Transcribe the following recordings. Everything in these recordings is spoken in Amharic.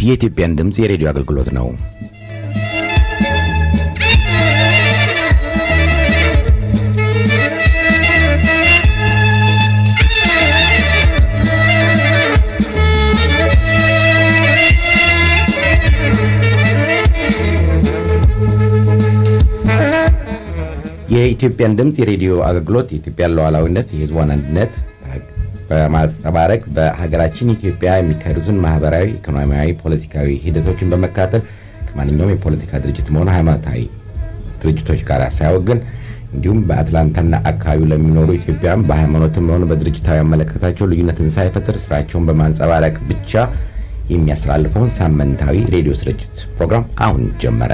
የኢትዮጵያን ድምፅ የሬዲዮ አገልግሎት ነው። የኢትዮጵያን ድምፅ የሬዲዮ አገልግሎት የኢትዮጵያን ሉዓላዊነት፣ የሕዝቧን አንድነት በማንጸባረቅ በሀገራችን ኢትዮጵያ የሚካሄዱትን ማህበራዊ፣ ኢኮኖሚያዊ፣ ፖለቲካዊ ሂደቶችን በመካተል ከማንኛውም የፖለቲካ ድርጅት መሆኑ ሃይማኖታዊ ድርጅቶች ጋር ሳያወግን እንዲሁም በአትላንታና አካባቢው ለሚኖሩ ኢትዮጵያውያን በሃይማኖትም ሆነ በድርጅታዊ አመለካከታቸው ልዩነትን ሳይፈጥር ስራቸውን በማንጸባረቅ ብቻ የሚያስተላልፈውን ሳምንታዊ ሬዲዮ ስርጭት ፕሮግራም አሁን ጀመረ።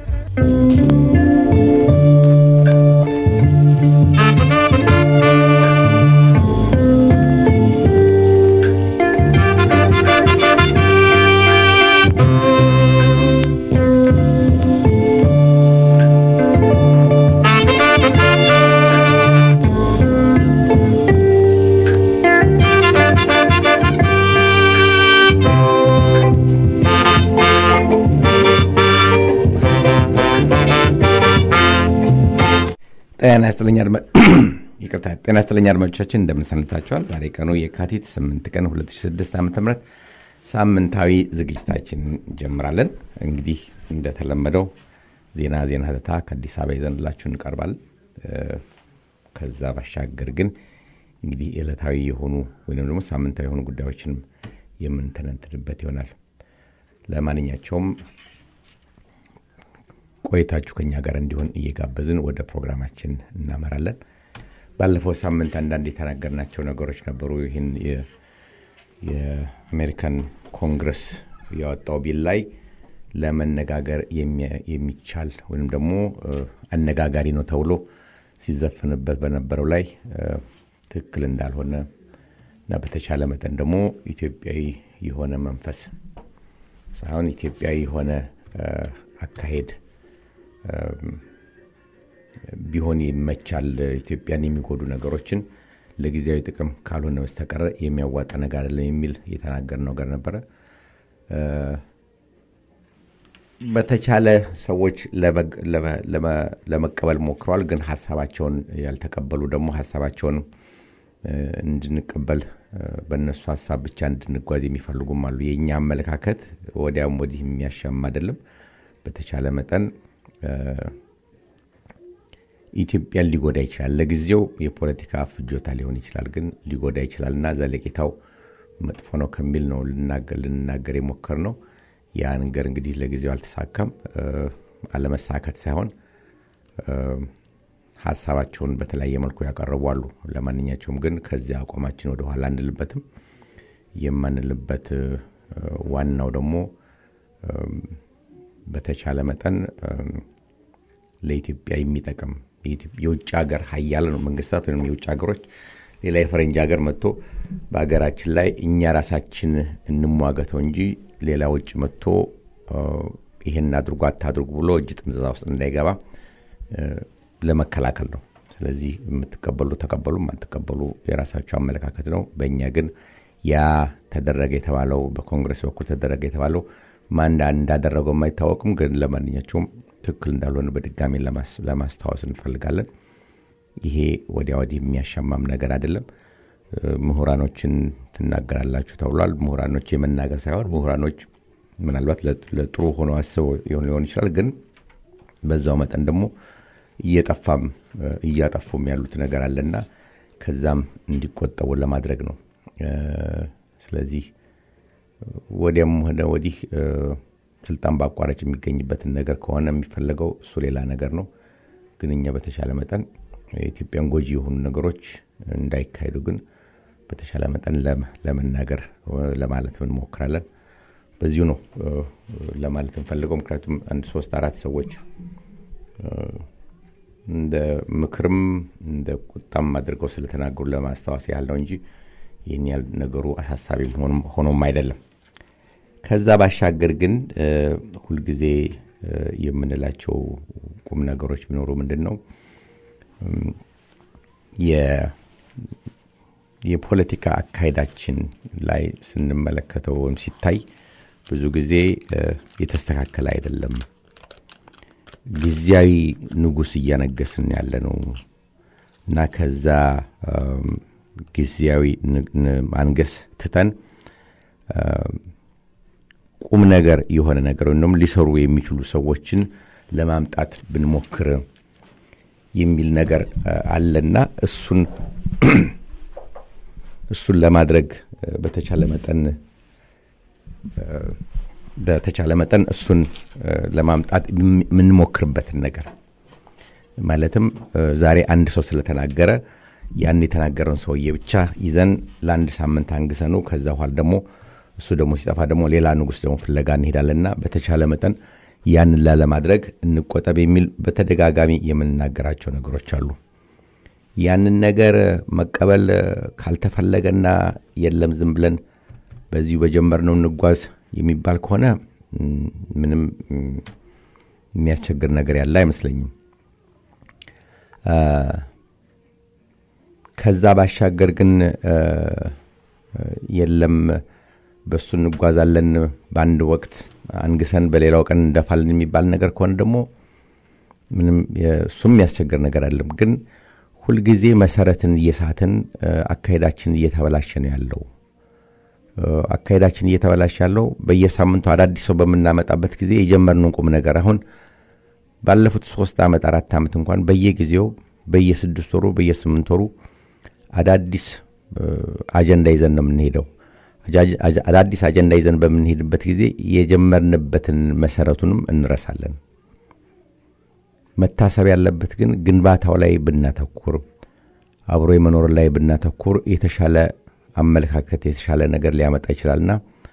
ጤና ይስጥልኝ ይቅርታ። ጤና ይስጥልኝ አድማጮቻችን እንደምን ሰንብታችኋል? ዛሬ ቀኑ የካቲት 8 ቀን 2006 ዓ ም ሳምንታዊ ዝግጅታችን እንጀምራለን። እንግዲህ እንደተለመደው ዜና ዜና ተታ ከአዲስ አበባ ይዘንላችሁ እንቀርባለን። ከዛ ባሻገር ግን እንግዲህ ዕለታዊ የሆኑ ወይም ደግሞ ሳምንታዊ የሆኑ ጉዳዮችንም የምንተነትንበት ይሆናል። ለማንኛቸውም ቆይታችሁ ከኛ ጋር እንዲሆን እየጋበዝን ወደ ፕሮግራማችን እናመራለን። ባለፈው ሳምንት አንዳንድ የተናገርናቸው ነገሮች ነበሩ። ይህን የአሜሪካን ኮንግረስ ያወጣው ቢል ላይ ለመነጋገር የሚቻል ወይም ደግሞ አነጋጋሪ ነው ተብሎ ሲዘፍንበት በነበረው ላይ ትክክል እንዳልሆነ እና በተቻለ መጠን ደግሞ ኢትዮጵያዊ የሆነ መንፈስ ሳይሆን ኢትዮጵያዊ የሆነ አካሄድ ቢሆን ይመቻል። ኢትዮጵያን የሚጎዱ ነገሮችን ለጊዜያዊ ጥቅም ካልሆነ በስተቀር የሚያዋጣ ነገር አይደለም የሚል የተናገር ነገር ነበረ። በተቻለ ሰዎች ለመቀበል ሞክረዋል። ግን ሀሳባቸውን ያልተቀበሉ ደግሞ ሀሳባቸውን እንድንቀበል በእነሱ ሀሳብ ብቻ እንድንጓዝ የሚፈልጉም አሉ። የእኛ አመለካከት ወዲያም ወዲህ የሚያሻማ አይደለም። በተቻለ መጠን ኢትዮጵያን ሊጎዳ ይችላል። ለጊዜው የፖለቲካ ፍጆታ ሊሆን ይችላል፣ ግን ሊጎዳ ይችላል እና ዘለቄታው መጥፎ ነው ከሚል ነው ልንናገር የሞከር ነው። ያ ነገር እንግዲህ ለጊዜው አልተሳካም። አለመሳካት ሳይሆን ሀሳባቸውን በተለያየ መልኩ ያቀረቡ አሉ። ለማንኛቸውም ግን ከዚያ አቋማችን ወደኋላ አንልበትም። የማንልበት ዋናው ደግሞ በተቻለ መጠን ለኢትዮጵያ የሚጠቅም የውጭ ሀገር ሀያል ነው መንግስታት ወይም የውጭ ሀገሮች ሌላ የፈረንጅ ሀገር መጥቶ በሀገራችን ላይ እኛ ራሳችን እንሟገተው እንጂ ሌላ ውጭ መጥቶ ይህን አድርጎ አታድርጉ ብሎ እጅ ጥምዘዛ ውስጥ እንዳይገባ ለመከላከል ነው። ስለዚህ የምትቀበሉ ተቀበሉ፣ የማትቀበሉ የራሳቸው አመለካከት ነው። በእኛ ግን ያ ተደረገ የተባለው በኮንግረስ በኩል ተደረገ የተባለው ማን እንዳደረገው የማይታወቅም፣ ግን ለማንኛቸውም ትክክል እንዳልሆነ በድጋሚ ለማስታወስ እንፈልጋለን። ይሄ ወዲያ ወዲህ የሚያሻማም ነገር አይደለም። ምሁራኖችን ትናገራላችሁ ተብሏል። ምሁራኖች የመናገር ሳይሆን ምሁራኖች ምናልባት ለጥሩ ሆኖ አስበው ሊሆን ይችላል። ግን በዛው መጠን ደግሞ እየጠፋም እያጠፉም ያሉት ነገር አለና ከዛም እንዲቆጠቡ ለማድረግ ነው። ስለዚህ ወዲያም ሆነ ወዲህ ስልጣን በአቋራጭ የሚገኝበትን ነገር ከሆነ የሚፈለገው እሱ ሌላ ነገር ነው። ግን እኛ በተሻለ መጠን የኢትዮጵያን ጎጂ የሆኑ ነገሮች እንዳይካሄዱ ግን በተሻለ መጠን ለመናገር ለማለት እንሞክራለን። በዚሁ ነው ለማለት እንፈልገው። ምክንያቱም አንድ ሶስት አራት ሰዎች እንደ ምክርም እንደ ቁጣም አድርገው ስለተናገሩ ለማስታወስ ያህል ነው እንጂ ይህን ያህል ነገሩ አሳሳቢ ሆኖም አይደለም። ከዛ ባሻገር ግን ሁልጊዜ የምንላቸው ቁም ነገሮች ቢኖሩ ምንድን ነው የፖለቲካ አካሄዳችን ላይ ስንመለከተው ወይም ሲታይ ብዙ ጊዜ የተስተካከለ አይደለም። ጊዜያዊ ንጉሥ እያነገስን ያለ ነው እና ከዛ ጊዜያዊ ማንገስ ትተን ቁም ነገር የሆነ ነገር ወይም ሊሰሩ የሚችሉ ሰዎችን ለማምጣት ብንሞክር የሚል ነገር አለና እሱን እሱን ለማድረግ በተቻለ መጠን በተቻለ መጠን እሱን ለማምጣት የምንሞክርበትን ነገር ማለትም ዛሬ አንድ ሰው ስለተናገረ ያን የተናገረውን ሰውዬ ብቻ ይዘን ለአንድ ሳምንት አንግሰኑ ከዛ በኋላ ደግሞ እሱ ደግሞ ሲጠፋ ደግሞ ሌላ ንጉሥ ደግሞ ፍለጋ እንሄዳለንና በተቻለ መጠን ያንን ላለማድረግ እንቆጠብ የሚል በተደጋጋሚ የምንናገራቸው ነገሮች አሉ። ያንን ነገር መቀበል ካልተፈለገና የለም ዝም ብለን በዚሁ በጀመርነው እንጓዝ የሚባል ከሆነ ምንም የሚያስቸግር ነገር ያለ አይመስለኝም። ከዛ ባሻገር ግን የለም በእሱ እንጓዛለን በአንድ ወቅት አንግሰን በሌላው ቀን እንደፋለን የሚባል ነገር ከሆነ ደግሞ ምንም እሱም የሚያስቸግር ነገር አለም። ግን ሁልጊዜ መሰረትን እየሳትን አካሄዳችን እየተበላሸ ነው ያለው። አካሄዳችን እየተበላሸ ያለው በየሳምንቱ አዳዲስ ሰው በምናመጣበት ጊዜ የጀመርነውን ቁም ነገር አሁን ባለፉት ሶስት ዓመት አራት ዓመት እንኳን በየጊዜው በየስድስት ወሩ በየስምንት ወሩ አዳዲስ አጀንዳ ይዘን ነው የምንሄደው። አዳዲስ አጀንዳ ይዘን በምንሄድበት ጊዜ የጀመርንበትን መሰረቱንም እንረሳለን። መታሰብ ያለበት ግን ግንባታው ላይ ብናተኩር፣ አብሮ የመኖር ላይ ብናተኩር የተሻለ አመለካከት የተሻለ ነገር ሊያመጣ ይችላልና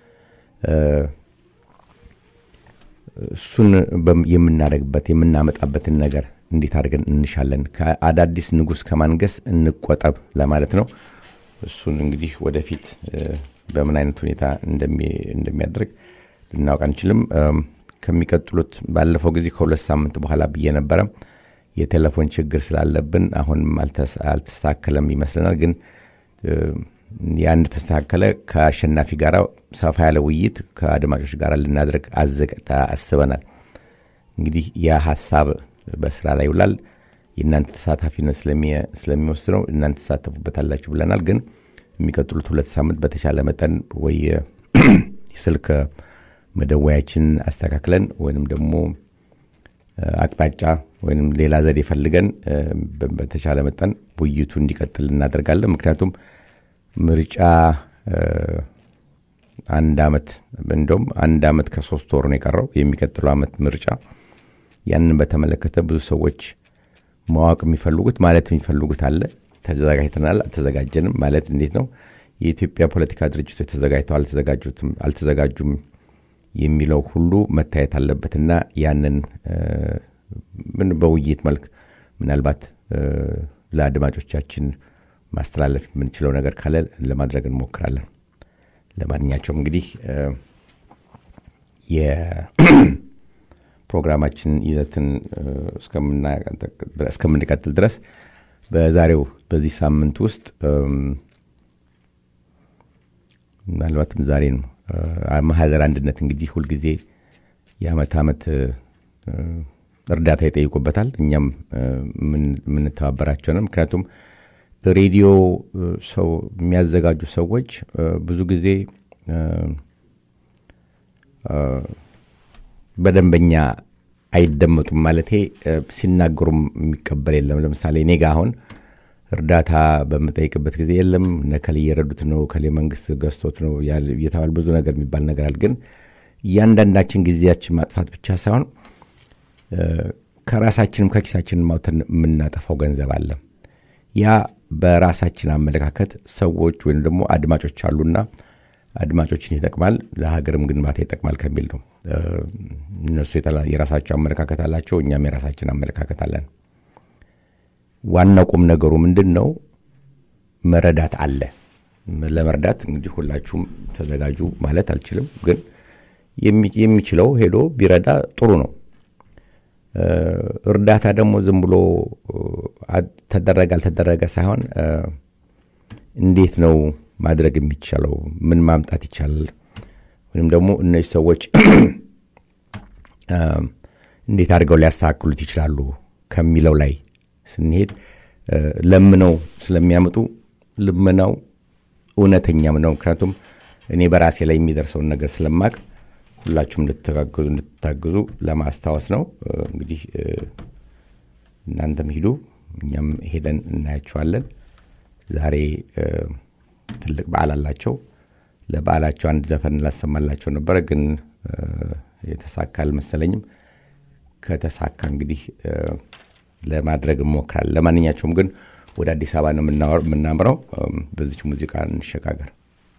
እሱን የምናደርግበት የምናመጣበትን ነገር እንዴት አድርገን እንሻለን። ከአዳዲስ ንጉሥ ከማንገስ እንቆጠብ ለማለት ነው። እሱን እንግዲህ ወደፊት በምን አይነት ሁኔታ እንደሚያደርግ ልናውቅ አንችልም። ከሚቀጥሉት ባለፈው ጊዜ ከሁለት ሳምንት በኋላ ብዬ ነበረ የቴሌፎን ችግር ስላለብን አሁንም አልተስተካከለም ይመስለናል። ግን ያ እንደተስተካከለ ከአሸናፊ ጋር ሰፋ ያለ ውይይት ከአድማጮች ጋር ልናደርግ አስበናል። እንግዲህ ያ ሀሳብ በስራ ላይ ይውላል። የእናንተ ተሳታፊነት ስለሚወስነው እናንተ ተሳተፉበታላችሁ ብለናል። ግን የሚቀጥሉት ሁለት ሳምንት በተቻለ መጠን ወይ የስልክ መደወያችን አስተካክለን ወይንም ደግሞ አቅጣጫ ወይም ሌላ ዘዴ ፈልገን በተቻለ መጠን ውይይቱ እንዲቀጥል እናደርጋለን። ምክንያቱም ምርጫ አንድ አመት እንደውም አንድ አመት ከሶስት ወር ነው የቀረው የሚቀጥለው አመት ምርጫ። ያንን በተመለከተ ብዙ ሰዎች ማወቅ የሚፈልጉት ማለት የሚፈልጉት አለ። ተዘጋጅተናል፣ አልተዘጋጀንም ማለት እንዴት ነው? የኢትዮጵያ ፖለቲካ ድርጅቶች ተዘጋጅተው አልተዘጋጁም የሚለው ሁሉ መታየት አለበትና ያንን ምን በውይይት መልክ ምናልባት ለአድማጮቻችን ማስተላለፍ የምንችለው ነገር ካለ ለማድረግ እንሞክራለን። ለማንኛቸውም እንግዲህ የፕሮግራማችን ይዘትን እስከምንቀጥል ድረስ በዛሬው በዚህ ሳምንት ውስጥ ምናልባትም ዛሬ ነው ማህደር አንድነት እንግዲህ ሁልጊዜ የአመት ዓመት እርዳታ ይጠይቁበታል። እኛም የምንተባበራቸው ነው። ምክንያቱም ሬዲዮ ሰው የሚያዘጋጁ ሰዎች ብዙ ጊዜ በደንበኛ አይደመጡም። ማለቴ ሲናገሩም የሚቀበል የለም። ለምሳሌ እኔ ጋ አሁን እርዳታ በምጠይቅበት ጊዜ የለም ነከል እየረዱት ነው፣ ከሌ መንግስት ገዝቶት ነው እየተባለ ብዙ ነገር የሚባል ነገር አለ። ግን እያንዳንዳችን ጊዜያችን ማጥፋት ብቻ ሳይሆን ከራሳችንም ከኪሳችን ማውተን የምናጠፋው ገንዘብ አለ። ያ በራሳችን አመለካከት ሰዎች ወይም ደግሞ አድማጮች አሉና አድማጮችን ይጠቅማል፣ ለሀገርም ግንባታ ይጠቅማል ከሚል ነው። እነሱ የራሳቸው አመለካከት አላቸው፣ እኛም የራሳችን አመለካከት አለን። ዋናው ቁም ነገሩ ምንድን ነው? መረዳት አለ። ለመርዳት እንግዲህ ሁላችሁም ተዘጋጁ ማለት አልችልም፣ ግን የሚችለው ሄዶ ቢረዳ ጥሩ ነው። እርዳታ ደግሞ ዝም ብሎ ተደረገ አልተደረገ ሳይሆን እንዴት ነው ማድረግ የሚቻለው? ምን ማምጣት ይቻላል? ወይም ደግሞ እነዚህ ሰዎች እንዴት አድርገው ሊያስተካክሉት ይችላሉ ከሚለው ላይ ስንሄድ ለምነው ስለሚያመጡ ልመናው እውነተኛም ነው። ምክንያቱም እኔ በራሴ ላይ የሚደርሰውን ነገር ስለማቅ ሁላችሁም እንድትታግዙ ለማስታወስ ነው። እንግዲህ እናንተም ሂዱ፣ እኛም ሄደን እናያቸዋለን። ዛሬ ትልቅ በዓል አላቸው። ለበዓላቸው አንድ ዘፈን ላሰማላቸው ነበረ፣ ግን የተሳካ አልመሰለኝም። ከተሳካ እንግዲህ ለማድረግ እንሞክራለን። ለማንኛቸውም ግን ወደ አዲስ አበባ ነው የምናምረው። በዚች ሙዚቃ እንሸጋገር።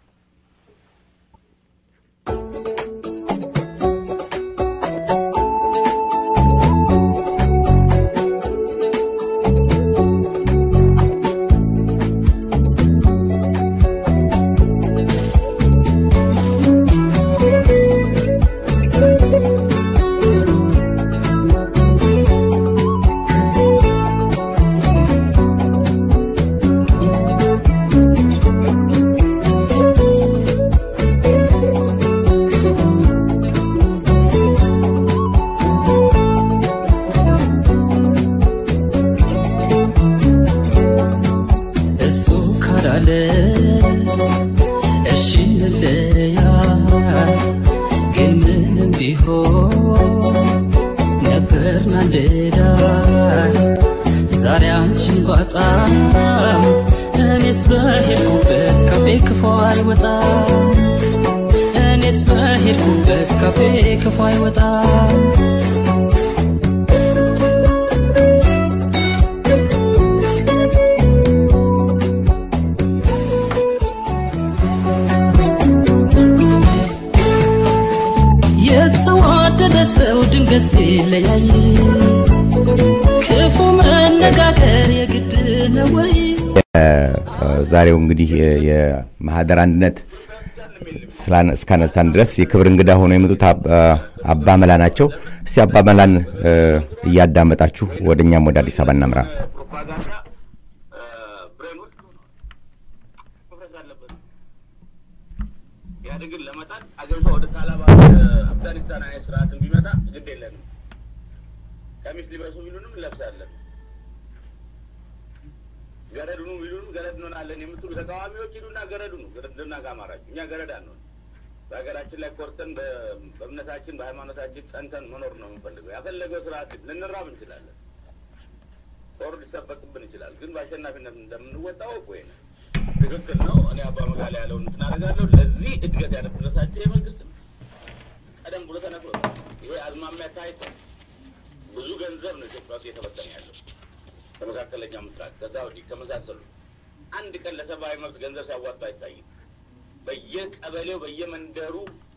የተዋደደ ሰው ድንገት ሲለያይ ክፉ መነጋገር የግድ ነው ወይ? ዛሬው እንግዲህ የማህደር አንድነት እስካነሳን ድረስ የክብር እንግዳ ሆነው የመጡት አባ መላ ናቸው። እስቲ አባ መላን እያዳመጣችሁ ወደ እኛም ወደ አዲስ አበባ እናምራ። ኢህአዴግን ለመጣል አገሪቷ ወደ ታላባ አፍጋኒስታን አይነት ስርዓትን ቢመጣ ግድ የለንም። ቀሚስ ሊበሱ ቢሉንም እንለብሳለን። ገረድኑ ቢሉንም ገረድ እንሆናለን የምትሉ ተቃዋሚዎች ሂዱና ገረዱ ነው ገረድና ከአማራችሁ እኛ ገረድ አንሆን። በሀገራችን ላይ ኮርተን በእምነታችን በሃይማኖታችን ጸንተን መኖር ነው የምንፈልገው። ያፈለገው ስርዓት ልንራብ እንችላለን። ጦር ሊሰበቅብን ይችላል። ግን በአሸናፊነት እንደምንወጣው ወይ ነው ትክክል ነው። እኔ አባ መጋላ ያለውን እንትን አደርጋለሁ። ለዚህ እድገት ያደረሳቸው የመንግስት ነው። ቀደም ብሎ ተነግሮ ይሄ አዝማሚያ ታይቷል። ብዙ ገንዘብ ነው ኢትዮጵያ ውስጥ እየተበተነ ያለው ከመካከለኛ ምስራቅ፣ ከሳውዲ ከመሳሰሉ አንድ ቀን ለሰብአዊ መብት ገንዘብ ሲያዋጡ አይታይም። በየቀበሌው በየመንደሩ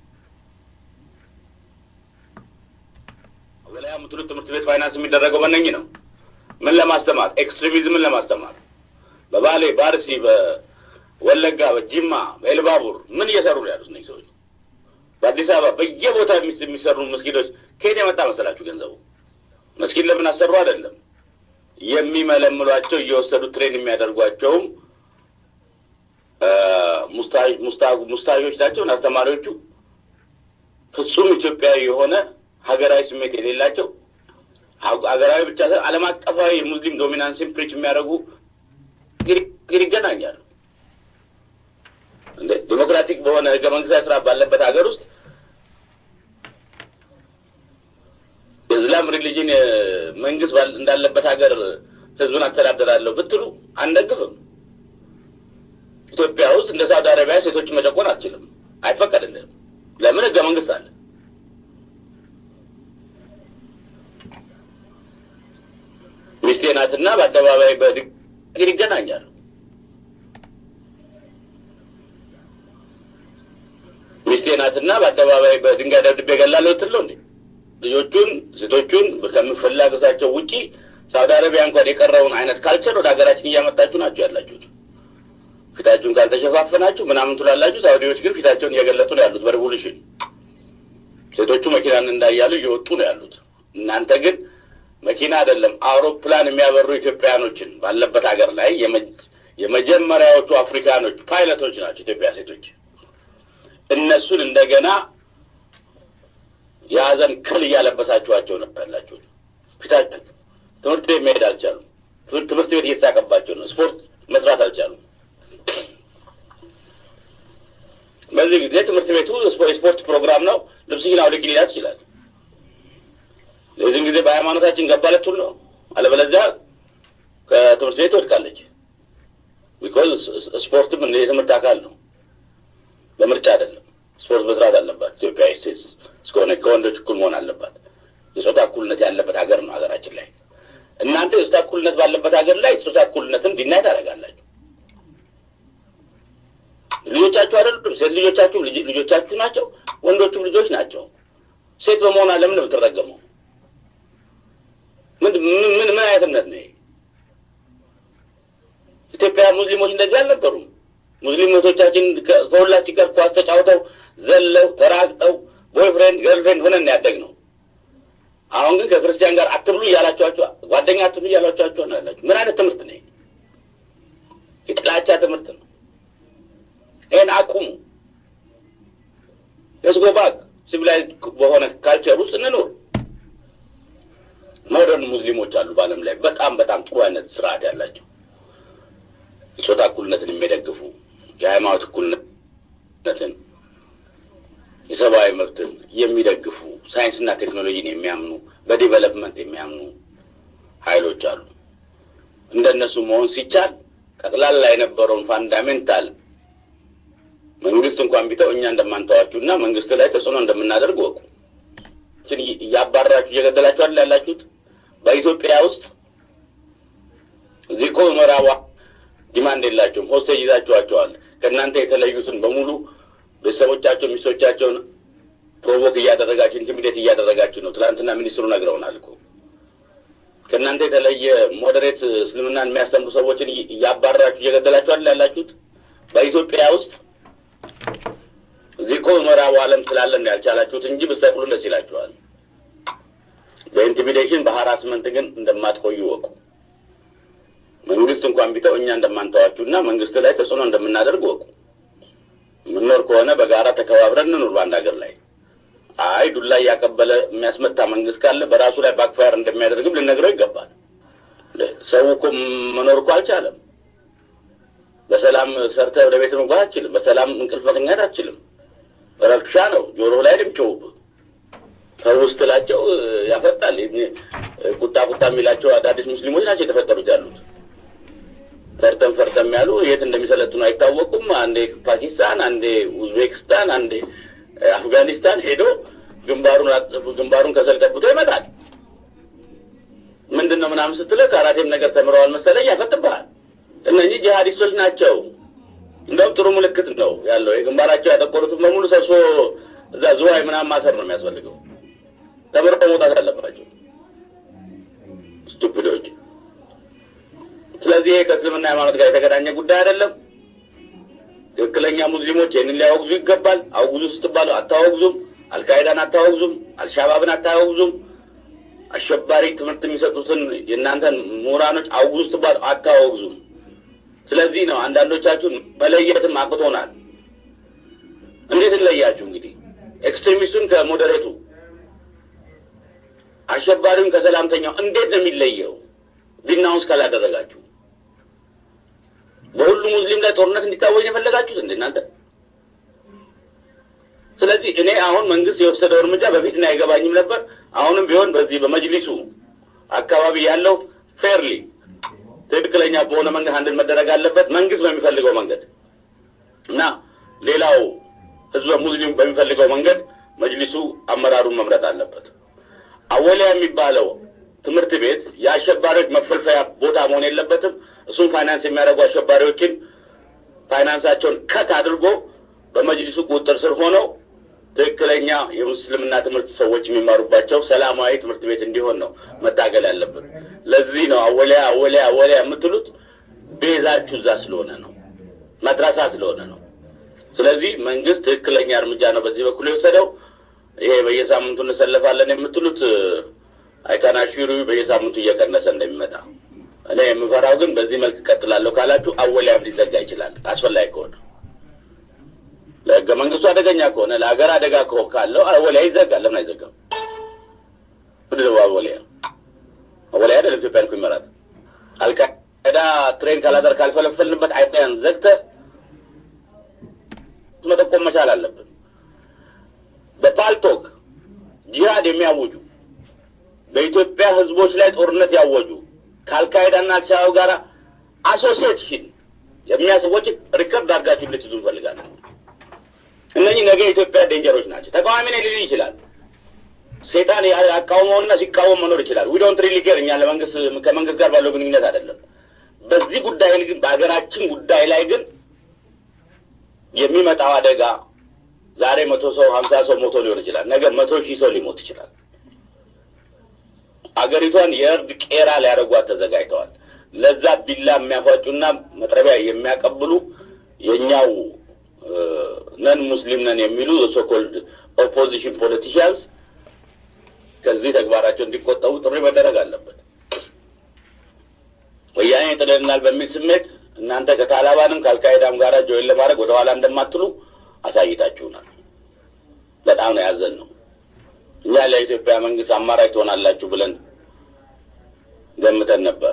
ወላያ የምትሉት ትምህርት ቤት ፋይናንስ የሚደረገው በእነኝህ ነው። ምን ለማስተማር? ኤክስትሪሚዝምን ለማስተማር በባሌ በአርሲ በወለጋ በጅማ በኤልባቡር ምን እየሰሩ ነው ያሉት እነዚህ ሰዎች? በአዲስ አበባ በየቦታ የሚሰሩ መስጊዶች ከየት የመጣ መሰላችሁ ገንዘቡ? መስጊድ ለምን አሰሩ አይደለም የሚመለምሏቸው እየወሰዱ ትሬን የሚያደርጓቸውም ሙስታዦች ናቸው። አስተማሪዎቹ ፍጹም ኢትዮጵያዊ የሆነ ሀገራዊ ስሜት የሌላቸው ሀገራዊ ብቻ ሳይሆን ዓለም አቀፋዊ የሙስሊም ዶሚናንስን ፕሪች የሚያደርጉ እንግዲህ ይገናኛሉ። እንደ ዲሞክራቲክ በሆነ ህገ መንግስታዊ ስርዓት ባለበት ሀገር ውስጥ የእስላም ሪሊጅን መንግስት እንዳለበት ሀገር ህዝብን አስተዳደራለሁ ብትሉ አንደግፍም። ኢትዮጵያ ውስጥ እንደ ሳውዲ አረቢያ ሴቶችን መጨቆን አትችልም፣ አይፈቀድልህም። ለምን? ህገ መንግስት አለ። ሚስቴ ናትና በአደባባይ በድግግር ይገናኛሉ። ሚስቴ ናትና በአደባባይ በድንጋይ ደብድቤ እገላለሁ ትል ነው እንዴ? ልጆቹን ሴቶቹን ከምፍላጎታቸው ውጪ ሳውዲ አረቢያ እንኳን የቀረውን አይነት ካልቸር ወደ ሀገራችን እያመጣችሁ ናቸው ያላችሁት። ፊታችሁን ካልተሸፋፈናችሁ ምናምን ትላላችሁ። ሳውዲዎች ግን ፊታቸውን እየገለጡ ነው ያሉት በሬቮሉሽን። ሴቶቹ መኪናን እንዳያሉ እየወጡ ነው ያሉት። እናንተ ግን መኪና አይደለም አውሮፕላን የሚያበሩ ኢትዮጵያኖችን ባለበት ሀገር ላይ የመጀመሪያዎቹ አፍሪካኖች ፓይለቶች ናቸው ኢትዮጵያ ሴቶች። እነሱን እንደገና የሀዘን ክል እያለበሳችኋቸው ነው ያላችሁት። ፊታችን ትምህርት ቤት መሄድ አልቻሉም። ትምህርት ትምህርት ቤት እየተሳቀባቸው ነው። ስፖርት መስራት አልቻሉም። በዚህ ጊዜ ትምህርት ቤቱ የስፖርት ፕሮግራም ነው፣ ልብስሽን አውልቂ ሊላት ይችላል። የዚህን ጊዜ በሃይማኖታችን ገባለት ሁሉ ነው። አለበለዚያ ከትምህርት ቤት ትወድቃለች። ቢኮዝ ስፖርትም እንደ የትምህርት አካል ነው፣ በምርጫ አይደለም። ስፖርት መስራት አለባት ኢትዮጵያ ስቴትስ እስከሆነ ከወንዶች እኩል መሆን አለባት። የጾታ እኩልነት ያለበት ሀገር ነው ሀገራችን ላይ። እናንተ የጾታ እኩልነት ባለበት ሀገር ላይ የጾታ እኩልነትን ዲናይ ታደርጋላችሁ። ልጆቻችሁ አይደሉም? ሴት ልጆቻችሁ ልጆቻችሁ ናቸው፣ ወንዶቹም ልጆች ናቸው። ሴት በመሆኗ ለምን ነው የምትረገመው? ምን ምን ምን አይነት እምነት ነው? ኢትዮጵያ ሙስሊሞች እንደዚህ አልነበሩም። ሙስሊም እህቶቻችን ከሁላችን ጋር ኳስ ተጫውተው ዘለው ተራግጠው ቦይፍሬንድ ገርልፍሬንድ ሆነን ያደግ ነው። አሁን ግን ከክርስቲያን ጋር አትብሉ እያላችኋቸው ጓደኛ አትብሉ እያላችኋቸው ነው ያላችሁ። ምን አይነት ትምህርት ነው? የጥላቻ ትምህርት ነው። ይህን አቁሙ። ለስጎባክ ሲቪላይዝ በሆነ ካልቸር ውስጥ እንኖር። ሞደርን ሙስሊሞች አሉ በዓለም ላይ በጣም በጣም ጥሩ አይነት ስርዓት ያላቸው የጾታ እኩልነትን የሚደግፉ የሃይማኖት እኩልነትን፣ የሰብአዊ መብትን የሚደግፉ ሳይንስና ቴክኖሎጂን የሚያምኑ በዲቨሎፕመንት የሚያምኑ ኃይሎች አሉ። እንደነሱ መሆን ሲቻል ጠቅላላ የነበረውን ፋንዳሜንታል መንግስት እንኳን ቢተው እኛ እንደማንተዋችሁ እና መንግስት ላይ ተጽዕኖ እንደምናደርግ ወቁ። እያባረራችሁ እየገደላችሁ አይደል ያላችሁት? በኢትዮጵያ ውስጥ እዚህ እኮ ምዕራቧ ዲማንድ የላቸውም። ሆስቴጅ ይዛችኋቸዋል። ከእናንተ የተለዩትን በሙሉ ቤተሰቦቻቸው፣ ሚስቶቻቸውን ፕሮቮክ እያደረጋችሁ ኢንቲሚዴት እያደረጋችሁ ነው። ትናንትና ሚኒስትሩ ነግረውናል እኮ ከእናንተ የተለየ ሞዴሬት እስልምናን የሚያስተምሩ ሰዎችን እያባረራችሁ እየገደላችሁ አይደል ያላችሁት? በኢትዮጵያ ውስጥ እዚህ እኮ ምዕራቡ ዓለም ስላለን ያልቻላችሁት እንጂ ብትሰቅሉ ደስ ይላችኋል። በኢንቲሚዴሽን በሀራስመንት ግን እንደማትቆዩ ወቁ። መንግስት እንኳን ቢተው እኛ እንደማንተዋችሁ እና መንግስት ላይ ተጽዕኖ እንደምናደርግ ወቁ። የምንኖር ከሆነ በጋራ ተከባብረን እንኑር በአንድ ሀገር ላይ። አይ ዱላ እያቀበለ የሚያስመታ መንግስት ካለ በራሱ ላይ ባክፋየር እንደሚያደርግም ልነግረው ይገባል። ሰው እኮ መኖር እኮ አልቻለም። በሰላም ሰርተህ ወደ ቤት መግባት አትችልም። በሰላም እንቅልፍ መተኛት አትችልም። ረብሻ ነው። ጆሮ ላይ ድምጮውብህ ከውስጥ ላቸው ያፈጣል። ቁጣ ቁጣ የሚላቸው አዳዲስ ሙስሊሞች ናቸው የተፈጠሩት ያሉት ፈርተም ፈርተም ያሉ የት እንደሚሰለጥኑ አይታወቁም። አንዴ ፓኪስታን፣ አንዴ ኡዝቤክስታን፣ አንዴ አፍጋኒስታን ሄዶ ግንባሩን ግንባሩን ከሰል ቀብቶ ይመጣል። ምንድን ነው ምናምን ስትለው ከአራቴም ነገር ተምረዋል መሰለኝ ያፈጥብሃል። እነኚህ ጂሀዲስቶች ናቸው። እንደውም ጥሩ ምልክት ነው ያለው። የግንባራቸው ያጠቆሩትን በሙሉ ሰብሶ እዛ ዝዋይ ምናምን ማሰር ነው የሚያስፈልገው። ተምረው መውጣት አለባቸው ስቱፒዶች። ስለዚህ ይሄ ከእስልምና ሃይማኖት ጋር የተገናኘ ጉዳይ አይደለም። ትክክለኛ ሙስሊሞች ይህንን ሊያወግዙ ይገባል። አውግዙ ስትባሉ አታወግዙም። አልቃይዳን አታወግዙም። አልሻባብን አታወግዙም። አሸባሪ ትምህርት የሚሰጡትን የእናንተን ምሁራኖች አውግዙ ስትባሉ አታወግዙም። ስለዚህ ነው አንዳንዶቻችሁን መለየትም አቅቶናል። እንዴት እንለያችሁ? እንግዲህ ኤክስትሪሚስቱን ከሞዴሬቱ አሸባሪውን ከሰላምተኛው እንዴት ነው የሚለየው? ዲናውንስ ካላደረጋችሁ በሁሉ ሙስሊም ላይ ጦርነት እንዲታወጅ የፈለጋችሁት እንደ እናንተ። ስለዚህ እኔ አሁን መንግስት የወሰደው እርምጃ በፊት እኔ አይገባኝም ነበር። አሁንም ቢሆን በዚህ በመጅሊሱ አካባቢ ያለው ፌርሊ ትክክለኛ በሆነ መንገድ አንድን መደረግ አለበት፣ መንግስት በሚፈልገው መንገድ እና ሌላው ህዝበ ሙስሊም በሚፈልገው መንገድ መጅሊሱ አመራሩን መምረጥ አለበት። አወሊያ የሚባለው ትምህርት ቤት የአሸባሪዎች መፈልፈያ ቦታ መሆን የለበትም። እሱም ፋይናንስ የሚያደርጉ አሸባሪዎችን ፋይናንሳቸውን ከት አድርጎ በመጅሊሱ ቁጥጥር ስር ሆነው ትክክለኛ የሙስልምና ትምህርት ሰዎች የሚማሩባቸው ሰላማዊ ትምህርት ቤት እንዲሆን ነው መታገል ያለብን። ለዚህ ነው አወሊያ አወሊያ አወሊያ የምትሉት ቤዛችሁ እዛ ስለሆነ ነው፣ መድረሳ ስለሆነ ነው። ስለዚህ መንግስት ትክክለኛ እርምጃ ነው በዚህ በኩል የወሰደው። ይሄ በየሳምንቱ እንሰለፋለን የምትሉት አይካናሹሩ በየሳምንቱ እየቀነሰ እንደሚመጣ እኔ የምፈራው ግን በዚህ መልክ እቀጥላለሁ ካላችሁ አወሊያም ሊዘጋ ይችላል አስፈላጊ ከሆነ ለህገ መንግስቱ አደገኛ ከሆነ ለሀገር አደጋ ከሆ ካለው አወሊያ ይዘጋል። ለምን አይዘጋም? ምንድን ነው አወሊያ? አወሊያ አይደለም ኢትዮጵያን እኮ ይመራት። አልቃይዳ ትሬን ካላደር ካልፈለፈልንበት አይያን ዘግተህ መጠቆም መቻል አለብን። በፓልቶክ ጂሃድ የሚያውጁ በኢትዮጵያ ህዝቦች ላይ ጦርነት ያወጁ ከአልቃይዳና አልሻባብ ጋር አሶሲዬሽን የሚያሰዎች ሪከርድ አድርጋችሁ ልትይዙ እንፈልጋለን። እነኚህ ነገ የኢትዮጵያ ዴንጀሮች ናቸው። ተቃዋሚ ነኝ ሊል ይችላል። ሴጣን ያቃውመውና ሲቃወም መኖር ይችላል። ዊ ዶንት ሪሊ ኬር። እኛ ለመንግስት ከመንግስት ጋር ባለው ግንኙነት አይደለም። በዚህ ጉዳይ ግን በሀገራችን ጉዳይ ላይ ግን የሚመጣው አደጋ ዛሬ መቶ ሰው ሀምሳ ሰው ሞቶ ሊሆን ይችላል። ነገ መቶ ሺህ ሰው ሊሞት ይችላል። አገሪቷን የእርድ ቄራ ሊያደርጓት ተዘጋጅተዋል። ለዛ ቢላ የሚያፏጩና መጥረቢያ የሚያቀብሉ የእኛው ነን ሙስሊም ነን የሚሉ ሶኮልድ ኦፖዚሽን ፖለቲሽያንስ ከዚህ ተግባራቸው እንዲቆጠቡ ጥሪ መደረግ አለበት። ወያኔ ጥለናል በሚል ስሜት እናንተ ከታላባንም ከአልቃይዳም ጋር ጆይን ለማድረግ ወደ ኋላ እንደማትሉ አሳይታችሁናል። በጣም ነው ያዘን ነው። እኛ ለኢትዮጵያ መንግስት አማራጭ ትሆናላችሁ ብለን ገምተን ነበር።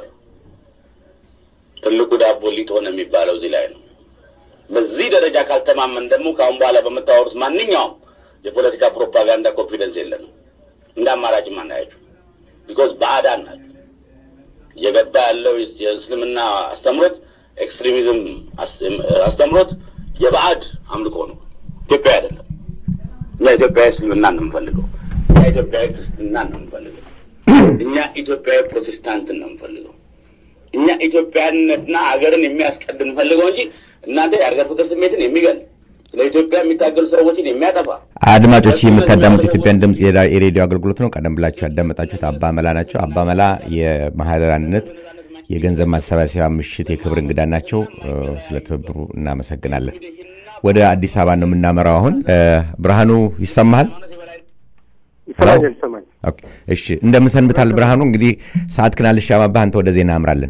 ትልቁ ዳቦ ሊጥ ሆነ የሚባለው እዚህ ላይ ነው። በዚህ ደረጃ ካልተማመን ደግሞ ከአሁን በኋላ በምታወሩት ማንኛውም የፖለቲካ ፕሮፓጋንዳ ኮንፊደንስ የለንም። እንደ አማራጭም አናያችሁ። ቢኮዝ ባዕዳን ናቸው። እየገባ ያለው የእስልምና አስተምሮት ኤክስትሪሚዝም አስተምሮት የባዕድ አምልኮ ነው፣ ኢትዮጵያ አይደለም። እኛ ኢትዮጵያዊ እስልምና ነው የምንፈልገው። እኛ ኢትዮጵያዊ ክርስትና ነው የምንፈልገው። እኛ ኢትዮጵያዊ ፕሮቴስታንትን ነው የምንፈልገው። እኛ ኢትዮጵያዊነትና ሀገርን የሚያስቀድም ፈልገው እንጂ እናንተ የሀገር ፍቅር ስሜትን የሚገል ስለ ኢትዮጵያ የሚታገሉ ሰዎችን የሚያጠፋ አድማጮች የምታዳምጡ ኢትዮጵያን ድምፅ የሬዲዮ አገልግሎት ነው። ቀደም ብላችሁ ያዳመጣችሁት አባ መላ ናቸው። አባ መላ የማህደር አንድነት የገንዘብ ማሰባሰቢያ ምሽት የክብር እንግዳ ናቸው። ስለ ትብብሩ እናመሰግናለን። ወደ አዲስ አበባ ነው የምናመራው። አሁን ብርሃኑ ይሰማሃል? ይሰማኛል፣ ይሰማኛል። ኦኬ፣ እሺ እንደምን ሰንብታል ብርሃኑ? እንግዲህ ሰዓት ክን አልሻማብህ፣ አንተ ወደ ዜና አምራለን።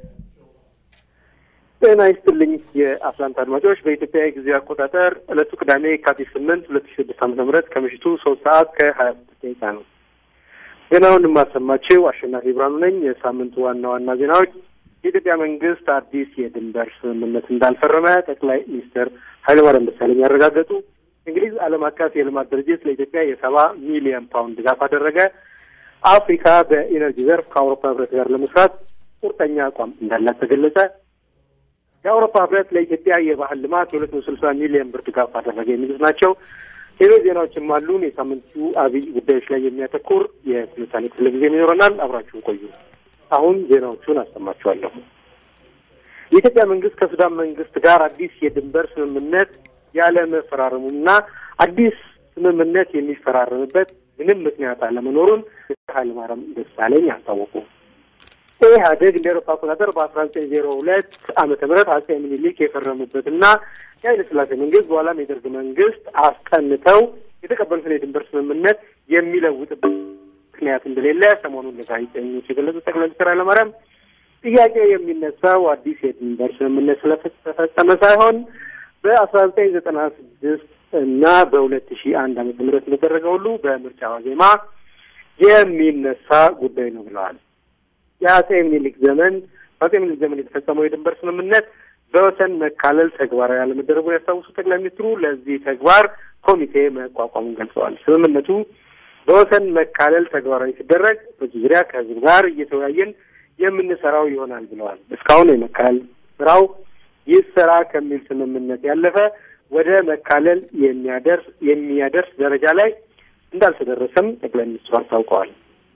ጤና ይስጥልኝ የአትላንታ አድማጮች። በኢትዮጵያ የጊዜ አቆጣጠር ዕለቱ ቅዳሜ የካቲት ስምንት ሁለት ሺ ስድስት ዓመተ ምህረት ከምሽቱ ሶስት ሰዓት ከሀያ ስድስት ደቂቃ ነው። ዜናውን የማሰማችው አሸናፊ ብርሃኑ ነኝ። የሳምንቱ ዋና ዋና ዜናዎች የኢትዮጵያ መንግስት አዲስ የድንበር ስምምነት እንዳልፈረመ ጠቅላይ ሚኒስትር ኃይለማርያም ደሳለኝ ያረጋገጡ፣ እንግሊዝ ዓለም አቀፍ የልማት ድርጅት ለኢትዮጵያ የሰባ ሚሊዮን ፓውንድ ድጋፍ አደረገ፣ አፍሪካ በኢነርጂ ዘርፍ ከአውሮፓ ህብረት ጋር ለመስራት ቁርጠኛ አቋም እንዳላት ተገለጸ፣ የአውሮፓ ህብረት ለኢትዮጵያ የባህል ልማት የሁለት መቶ ስልሳ ሚሊዮን ብር ድጋፍ አደረገ የሚሉት ናቸው። ሌሎች ዜናዎችም አሉን። የሳምንቱ አብይ ጉዳዮች ላይ የሚያተኩር የትንታኔ ክፍለ ጊዜ ይኖረናል። አብራችሁን ቆዩ። አሁን ዜናዎቹን አሰማችኋለሁ። የኢትዮጵያ መንግስት ከሱዳን መንግስት ጋር አዲስ የድንበር ስምምነት ያለ መፈራረሙና አዲስ ስምምነት የሚፈራረምበት ምንም ምክንያት አለመኖሩን ኃይለማርያም ደሳለኝ አስታወቁ። ኢህአዴግ እንደ ኤሮፓ አቆጣጠር በአስራ ዘጠኝ ዜሮ ሁለት ዓመተ ምህረት አጼ ምኒልክ የፈረሙበትና የኃይለ ሥላሴ መንግስት በኋላም የደርግ መንግስት አስጠንተው የተቀበሉትን የድንበር ስምምነት የሚለውጥበት ምክንያት እንደሌለ ሰሞኑን ለጋዜጠኞች የገለጹት ጠቅላይ ሚኒስትር ኃይለማርያም ጥያቄው የሚነሳው አዲስ የድንበር ስምምነት ስለተፈጸመ ሳይሆን በአስራ ዘጠኝ ዘጠና ስድስት እና በሁለት ሺህ አንድ ዓመተ ምህረት እንደተደረገ ሁሉ በምርጫ ዋዜማ የሚነሳ ጉዳይ ነው ብለዋል። የአጼ ምኒልክ ዘመን በአጼ ምኒልክ ዘመን የተፈጸመው የድንበር ስምምነት በወሰን መካለል ተግባራዊ ያለመደረጉን ያስታውሱ ጠቅላይ ሚኒስትሩ ለዚህ ተግባር ኮሚቴ መቋቋሙን ገልጸዋል። ስምምነቱ በወሰን መካለል ተግባራዊ ሲደረግ በዚህ ዙሪያ ከህዝብ ጋር እየተወያየን የምንሰራው ይሆናል ብለዋል። እስካሁን የመካለል ስራው ይሰራ ከሚል ስምምነት ያለፈ ወደ መካለል የሚያደርስ የሚያደርስ ደረጃ ላይ እንዳልተደረሰም ጠቅላይ ሚኒስትሩ አስታውቀዋል።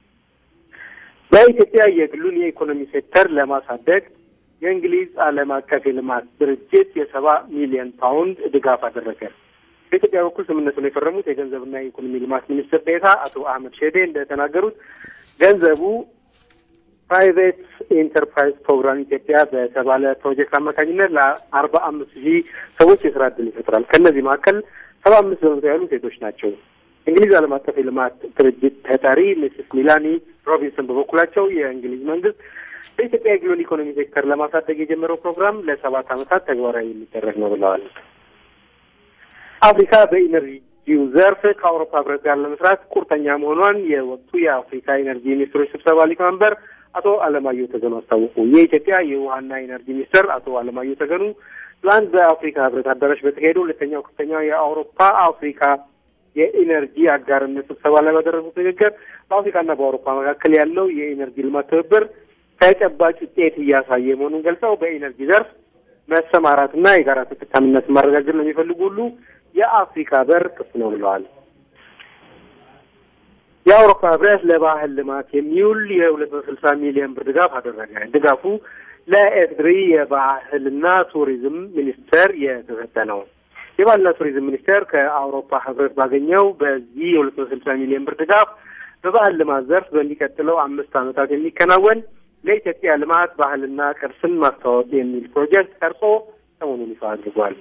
በኢትዮጵያ የግሉን የኢኮኖሚ ሴክተር ለማሳደግ የእንግሊዝ ዓለም አቀፍ የልማት ድርጅት የሰባ ሚሊዮን ፓውንድ ድጋፍ አደረገ። በኢትዮጵያ በኩል ስምምነቱን የፈረሙት የገንዘብና የኢኮኖሚ ልማት ሚኒስትር ዴኤታ አቶ አህመድ ሼዴ እንደተናገሩት ገንዘቡ ፕራይቬት ኢንተርፕራይዝ ፕሮግራም ኢትዮጵያ በተባለ ፕሮጀክት አማካኝነት ለአርባ አምስት ሺህ ሰዎች የስራ እድል ይፈጥራል። ከእነዚህ መካከል ሰባ አምስት በመቶ ያሉ ሴቶች ናቸው። እንግሊዝ ዓለም አቀፍ የልማት ድርጅት ተጠሪ ሚስስ ሚላኒ ሮቢንሰን በበኩላቸው የእንግሊዝ መንግስት በኢትዮጵያ የግሉን ኢኮኖሚ ሴክተር ለማሳደግ የጀመረው ፕሮግራም ለሰባት ዓመታት ተግባራዊ የሚደረግ ነው ብለዋል። አፍሪካ በኢነርጂው ዘርፍ ከአውሮፓ ህብረት ጋር ለመስራት ቁርጠኛ መሆኗን የወቅቱ የአፍሪካ ኢነርጂ ሚኒስትሮች ስብሰባ ሊቀመንበር አቶ አለማየሁ ተገኑ አስታወቁ። የኢትዮጵያ የውሃና ኢነርጂ ሚኒስትር አቶ አለማየሁ ተገኑ ትላንት በአፍሪካ ህብረት አዳራሽ በተካሄደው ሁለተኛው ከፍተኛው የአውሮፓ አፍሪካ የኢነርጂ አጋርነት ስብሰባ ላይ ባደረጉት ንግግር በአፍሪካና በአውሮፓ መካከል ያለው የኢነርጂ ልማት ትብብር ተጨባጭ ውጤት እያሳየ መሆኑን ገልጸው በኢነርጂ ዘርፍ መሰማራትና የጋራ ተጠቃሚነትን ማረጋገጥ ለሚፈልጉ ሁሉ የአፍሪካ በር ክፍት ነው ብለዋል። የአውሮፓ ህብረት ለባህል ልማት የሚውል የሁለት መቶ ስልሳ ሚሊዮን ብር ድጋፍ አደረገ። ድጋፉ ለኤርትሪ የባህልና ቱሪዝም ሚኒስቴር የተሰጠ ነው። የባህልና ቱሪዝም ሚኒስቴር ከአውሮፓ ህብረት ባገኘው በዚህ የሁለት መቶ ስልሳ ሚሊዮን ብር ድጋፍ በባህል ልማት ዘርፍ በሚቀጥለው አምስት ዓመታት የሚከናወን ለኢትዮጵያ ልማት ባህልና ቅርስን ማስተዋወቅ የሚል ፕሮጀክት ቀርጾ ሰሞኑን ይፋ አድርጓል።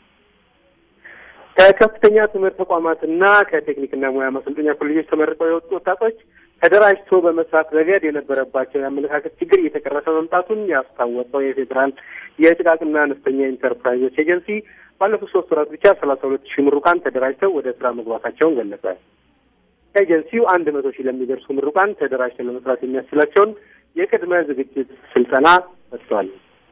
ከከፍተኛ ትምህርት ተቋማትና ከቴክኒክና ሙያ ማሰልጠኛ ኮሌጆች ተመርቀው የወጡ ወጣቶች ተደራጅቶ በመስራት ረገድ የነበረባቸው የአመለካከት ችግር እየተቀረፈ መምጣቱን ያስታወቀው የፌዴራል የጥቃቅንና አነስተኛ ኢንተርፕራይዞች ኤጀንሲ ባለፉት ሶስት ወራት ብቻ ሰላሳ ሁለት ሺህ ምሩቃን ተደራጅተው ወደ ስራ መግባታቸውን ገለጸ። ኤጀንሲው አንድ መቶ ሺህ ለሚደርሱ ምሩቃን ተደራጅተው ለመስራት የሚያስችላቸውን የቅድመ ዝግጅት ስልጠና ሰጥቷል።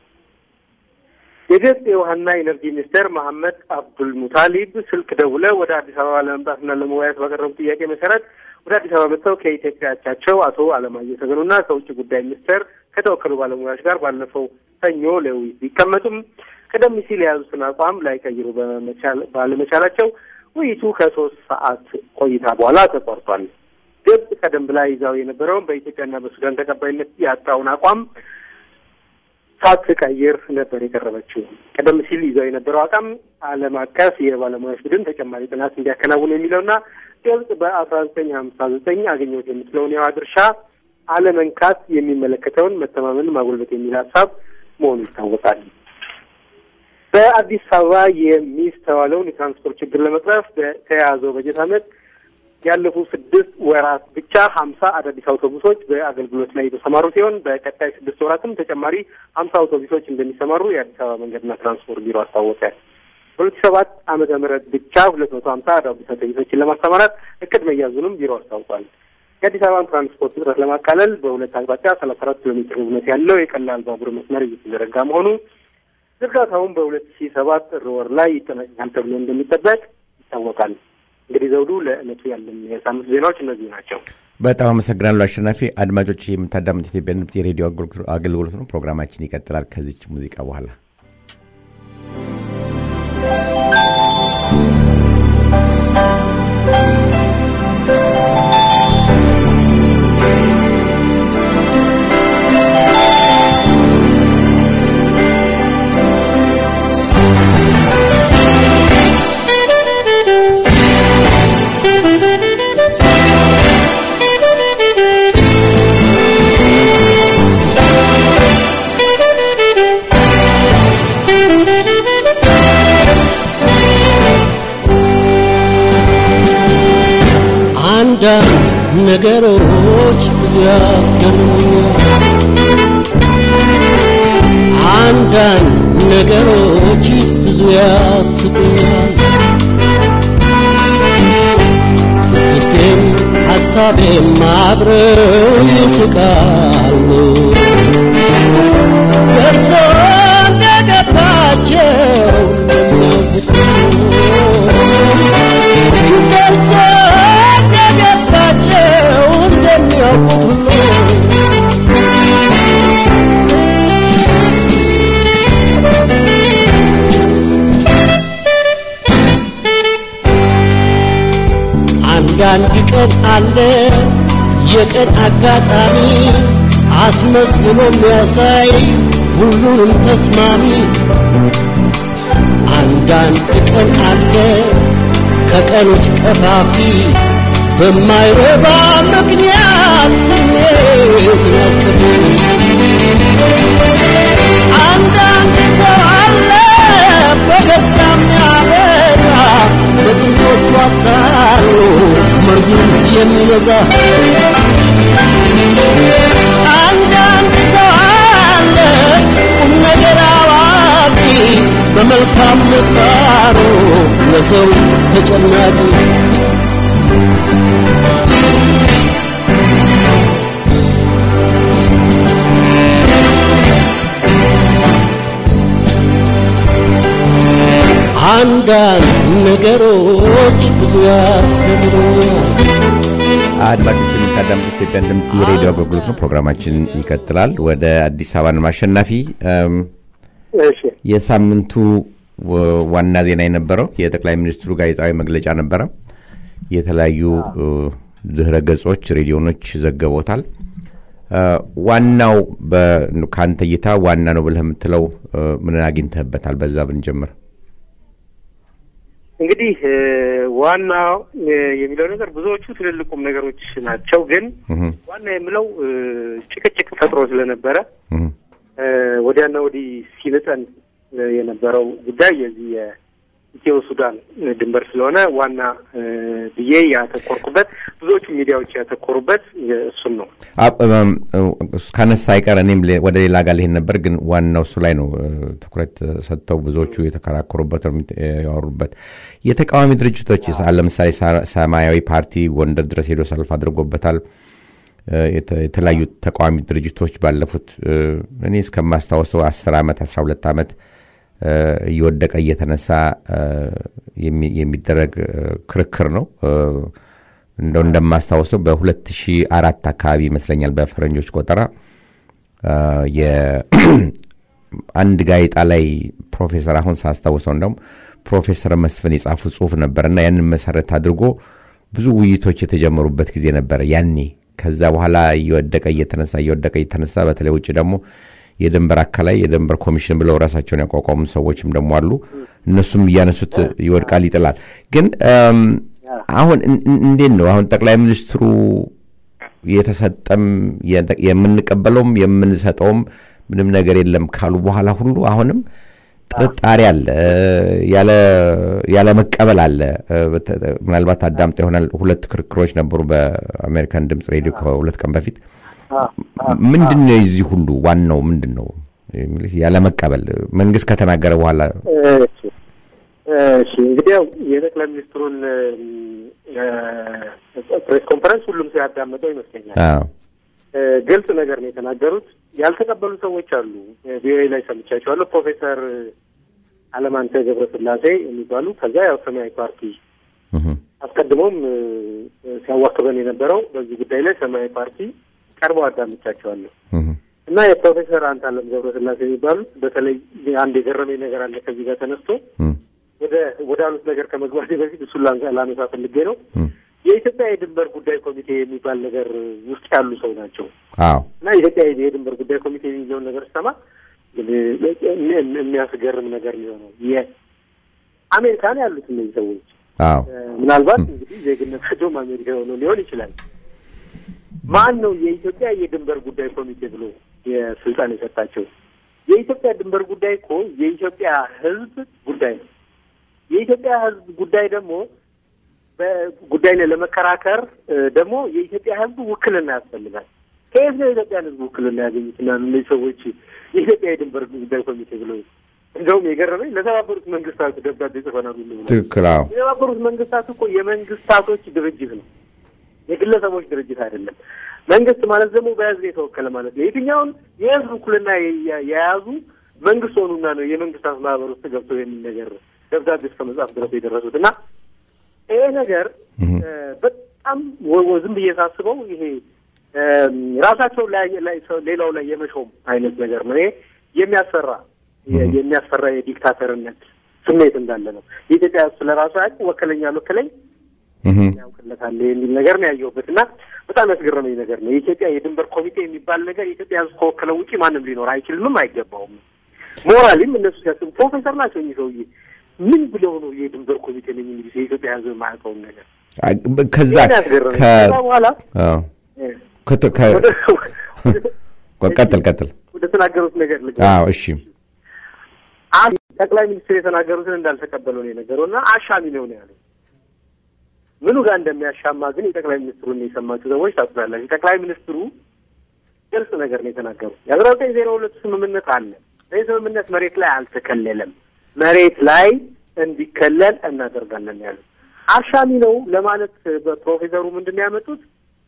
የግብጽ የውሃና ኢነርጂ ሚኒስቴር መሐመድ አብዱል ሙታሊብ ስልክ ደውለው ወደ አዲስ አበባ ለመምጣትና ለመወያየት ባቀረቡ ጥያቄ መሰረት ወደ አዲስ አበባ መጥተው ከኢትዮጵያ አቻቸው አቶ አለማየሁ ተገኑና ከውጭ ጉዳይ ሚኒስቴር ከተወከሉ ባለሙያዎች ጋር ባለፈው ሰኞ ለውይይት ቢቀመጡም ቀደም ሲል የያዙትን አቋም ላይቀይሩ ባለመቻላቸው ውይይቱ ከሶስት ሰዓት ቆይታ በኋላ ተቋርጧል። ግብጽ ቀደም ብላ ይዛው የነበረውን በኢትዮጵያና በሱዳን ተቀባይነት ያጣውን አቋም ሳትቀይር ነበር የቀረበችው። ቀደም ሲል ይዘው የነበረው አቋም ዓለም አቀፍ የባለሙያዎች ቡድን ተጨማሪ ጥናት እንዲያከናውን የሚለውና ግብጽ በአስራ ዘጠኝ ሀምሳ ዘጠኝ አገኘሁት የምትለውን የውሃ ድርሻ አለመንካት የሚመለከተውን መተማመን ማጎልበት የሚል ሀሳብ መሆኑ ይታወቃል። በአዲስ አበባ የሚስተዋለውን የትራንስፖርት ችግር ለመቅረፍ በተያያዘው በጀት ዓመት ያለፉ ስድስት ወራት ብቻ ሀምሳ አዳዲስ አውቶቡሶች በአገልግሎት ላይ የተሰማሩ ሲሆን በቀጣይ ስድስት ወራትም ተጨማሪ ሀምሳ አውቶቡሶች እንደሚሰማሩ የአዲስ አበባ መንገድና ትራንስፖርት ቢሮ አስታወቀ። በሁለት ሺህ ሰባት ዓመተ ምህረት ብቻ ሁለት መቶ ሀምሳ አዳዲስ አውቶቡሶችን ለማሰማራት እቅድ መያዙንም ቢሮ አስታውቋል። የአዲስ አበባን ትራንስፖርት እጥረት ለማቃለል በሁለት አቅጣጫ ሰላሳ አራት ኪሎ ሜትር ርዝመት ያለው የቀላል ባቡር መስመር እየተዘረጋ መሆኑ ዝርጋታውን በሁለት ሺህ ሰባት ጥር ወር ላይ ይጠናቀቃል ተብሎ እንደሚጠበቅ ይታወቃል። እንግዲህ ዘውዱ ለእለቱ ያለን የሳምንት ዜናዎች እነዚህ ናቸው። በጣም አመሰግናለሁ አሸናፊ። አድማጮች የምታዳምጡት ኢትዮጵያ ድምፅ የሬዲዮ አገልግሎት ነው። ፕሮግራማችን ይቀጥላል ከዚች ሙዚቃ በኋላ። አንዳንድ ነገሮች ብዙ ያስገርሙኛል። አንዳንድ ነገሮች ብዙ ያስቁኛል። ስቴም ሐሳቤም አብረው ይስቃሉ። ደርሶ እንደገባቸው እንደሚያውቁት ደርሶ እንደገባቸው እንደሚያውቁት ሁሉ አንዳንድ ቀን አለ የቀን አጋጣሚ አስመስሎ የሚያሳይ ሁሉንም ተስማሚ አንዳንድ ቀን አለ ከቀኖች ቀፋፊ በማይረባ ምክንያት ስሜት ያስከፊ አንዳንድ ሰው አለ ፈገግታ የሚያበዛ በጥንቶቹ አታሎ መርዙን የሚበዛ አንዳንድ ሰው አለ ቁም ነገር አዋቂ በመልካም ምግባሩ ለሰው ተጨናቂ አንዳንድ ነገሮች ብዙ ያስገርሙኛል። አድማጮች የምታዳምጡት ኢትዮጵያን ድምፅ የሬዲዮ አገልግሎት ነው። ፕሮግራማችን ይቀጥላል። ወደ አዲስ አበባ ነው ማሸናፊ። እም፣ እሺ የሳምንቱ ወ- ዋና ዜና የነበረው የጠቅላይ ሚኒስትሩ ጋዜጣዊ መግለጫ ነበረ። የተለያዩ እ፣ ድህረ ገጾች፣ ሬዲዮኖች ዘገቦታል። እ፣ ዋናው በ- ከአንተ እይታ ዋና ነው ብለህ የምትለው እ፣ ምን አግኝተህበታል? በዛ ብንጀምር። እንግዲህ እ፣ ዋናው እ፣ የሚለው ነገር ብዙዎቹ ትልልቁም ነገሮች ናቸው። ግን እህ፣ ዋና የምለው እ፣ ጭቅጭቅ ፈጥሮ ስለነበረ እህ፣ እ፣ ወዲያና ወዲህ ሲልጠን እ፣ የነበረው ጉዳይ የዚህ የኢትዮ ሱዳን እ፣ ድንበር ስለሆነ ዋና እ፣ ብዬ ያተኮርኩበት ብዙዎቹ ሚዲያዎች ያተኮሩበት እ፣ እሱን ነው። አ- እም፣ እሱ ካነሳ አይቀር እኔም ሌ- ወደ ሌላ ጋር ልሄድ ነበር፣ ግን ዋናው እሱ ላይ ነው እ፣ ትኩረት እ፣ ሰጥተው ብዙዎቹ የተከራከሩበት እርምት- እ፣ ያወሩበት። የተቃዋሚ ድርጅቶች ሳ- ለምሳሌ ሳ- ሰማያዊ ፓርቲ ጎንደር ድረስ ሄዶ ሰልፍ አድርጎበታል። እ፣ የተ- የተለያዩ ተቃዋሚ ድርጅቶች ባለፉት እ፣ እኔ እስከማስታወሰው አስር ዓመት አስራ ሁለት ዓመት እ፣ እየወደቀ እየተነሳ እ፣ የሚ- የሚደረግ እ፣ ክርክር ነው እ፣ እንደው እንደማስታወሰው በ2004 አካባቢ ይመስለኛል በፈረንጆች ቆጠራ አ፣ የ- አንድ ጋዜጣ ላይ ፕሮፌሰር አሁን ሳስታውሰው እንደውም ፕሮፌሰር መስፍን የጻፉ ጽሁፍ ነበር እና ያንን መሰረት አድርጎ ብዙ ውይይቶች የተጀመሩበት ጊዜ ነበረ ያኔ። ከዛ በኋላ እየወደቀ እየተነሳ እየወደቀ እየተነሳ በተለይ ውጭ ደግሞ የድንበር አካላይ የድንበር ኮሚሽን ብለው ራሳቸውን ያቋቋሙ ሰዎችም ደግሞ አሉ። እነሱም እያነሱት ይወድቃል፣ ይጥላል። ግን እም፣ አሁን እን- እን- እንዴት ነው አሁን ጠቅላይ ሚኒስትሩ የተሰጠም የተ- የምንቀበለውም የምንሰጠውም ምንም ነገር የለም ካሉ በኋላ ሁሉ አሁንም ጥርጣሬ አለ፣ ያለ ያለ መቀበል አለ። በተ- ምናልባት አዳምጠ ይሆናል። ሁለት ክርክሮች ነበሩ በአሜሪካን ድምፅ ሬዲዮ ከሁለት ቀን በፊት። ምንድን ነው የዚህ ሁሉ ዋናው ምንድን ነው የሚልህ ያለ መቀበል መንግስት ከተናገረ በኋላ እሺ እሺ እንግዲህ ያው የጠቅላይ ሚኒስትሩን ፕሬስ ኮንፈረንስ ሁሉም ሰው ያዳመጠው ይመስለኛል። አዎ፣ እ፣ ግልጽ ነገር ነው የተናገሩት። ያልተቀበሉ ሰዎች አሉ። ቪኦኤ ላይ ሰምቻቸዋለሁ። ፕሮፌሰር አለማንተ ገብረስላሴ የሚባሉ ከዛ ያው ሰማያዊ ፓርቲ እህ፣ አስቀድሞም እ፣ ሲያዋክበን የነበረው በዚህ ጉዳይ ላይ ሰማያዊ ፓርቲ ቀርበው አዳምቻቸዋለሁ እህ፣ እና የፕሮፌሰር አንታለም ገብረስላሴ የሚባሉት በተለይ አንድ የገረመኝ ነገር አለ ከዚህ ጋር ተነስቶ እህ፣ ወደ ወደ አሉት ነገር ከመግባቴ በፊት እሱን ላንሳ- ላነሳ ፈልጌ ነው። እህ። የኢትዮጵያ የድንበር ጉዳይ ኮሚቴ የሚባል ነገር ውስጥ ያሉ ሰው ናቸው አዎ፣ እና የኢትዮጵያ የድንበር ጉዳይ ኮሚቴ የሚለውን ነገር ስሰማ የሚያስገርም ነገር ሊሆነው የአሜሪካን ያሉት እነዚህ ሰዎች አዎ፣ እ፣ ምናልባት እንግዲህ ዜግነታቸውም አሜሪካ የሆነው ሊሆን ይችላል። ማን ነው የኢትዮጵያ የድንበር ጉዳይ ኮሚቴ ብሎ የስልጣን የሰጣቸው? የኢትዮጵያ ድንበር ጉዳይ እኮ የኢትዮጵያ ሕዝብ ጉዳይ ነው። የኢትዮጵያ ሕዝብ ጉዳይ ደግሞ በጉዳይ ላይ ለመከራከር እ፣ ደግሞ የኢትዮጵያ ሕዝብ ውክልና ያስፈልጋል። ከየት ነው የኢትዮጵያን ሕዝብ ውክልና ያገኙት? እና እነዚህ ሰዎች የኢትዮጵያ የድንበር ጉዳይ ኮሚቴ ብሎ እንደውም የገረመኝ ለተባበሩት መንግስታት ደብዳቤ ጽፈናል ሁሉ ብለው ትክክል። አዎ፣ የተባበሩት መንግስታት እኮ የመንግስታቶች ድርጅት ነው፣ የግለሰቦች ድርጅት አይደለም። መንግስት ማለት ደግሞ በህዝብ የተወከለ ማለት ነው። የትኛውን የህዝብ እኩልና የ- የያዙ መንግስት ሆኑና ነው የመንግስታት ማህበር ውስጥ ገብተው የሚል ነገር ደብዳቤ እስከ መጽሐፍ ድረስ የደረሱት እና ይሄ ነገር እህ፣ እ፣ በጣም ወ- ወ- ዝም ብዬ ሳስበው ይሄ እም፣ ራሳቸው ላይ ላይ ሰው- ሌላው ላይ የመሾም አይነት ነገር ነው። ይሄ የሚያስፈራ የ- የሚያስፈራ የዲክታተርነት ስሜት እንዳለ ነው። የኢትዮጵያ ህዝብ ስለ ራሱ ያውቅ ወከለኝ አልወከለኝ እህ፣ ያውቅለታል የሚል ነገር ነው ያየሁበት እና በጣም ያስገረመኝ ነገር ነው። የኢትዮጵያ የድንበር ኮሚቴ የሚባል ነገር የኢትዮጵያ ህዝብ ከወከለው ውጪ ማንም ሊኖር አይችልምም አይገባውም። ሞራሊም እነሱ ሲያስቡ ፕሮፌሰር ናቸው እኚህ ሰውዬ ምን ብለው ነው የድንበር ኮሚቴ ነኝ የሚሉት የኢትዮጵያ ህዝብ የማያውቀውን ነገር አ- ከዛ ይሄን ያስገረመኝ። ከ ከዛ በኋላ አዎ፣ እ፣ ከተ- ከ- ወደ ቀጥል ቀጥል። ወደ ተናገሩት ነገር ልግ አዎ፣ እሺ፣ አንድ ጠቅላይ ሚኒስትር የተናገሩትን እንዳልተቀበሉ ነው የነገረው እና አሻሚ ነው ነው ያለው። ምኑ ጋር እንደሚያሻማ ግን የጠቅላይ ሚኒስትሩን የሰማችሁ ሰዎች ታውቁታላችሁ። ጠቅላይ ሚኒስትሩ ግልጽ ነገር ነው የተናገሩት። የአስራ ዘጠኝ ዜሮ ሁለቱ ስምምነት አለ። ይህ ስምምነት መሬት ላይ አልተከለለም። መሬት ላይ እንዲከለል እናደርጋለን ያሉት። አሻሚ ነው ለማለት በፕሮፌሰሩ ምንድን ነው ያመጡት?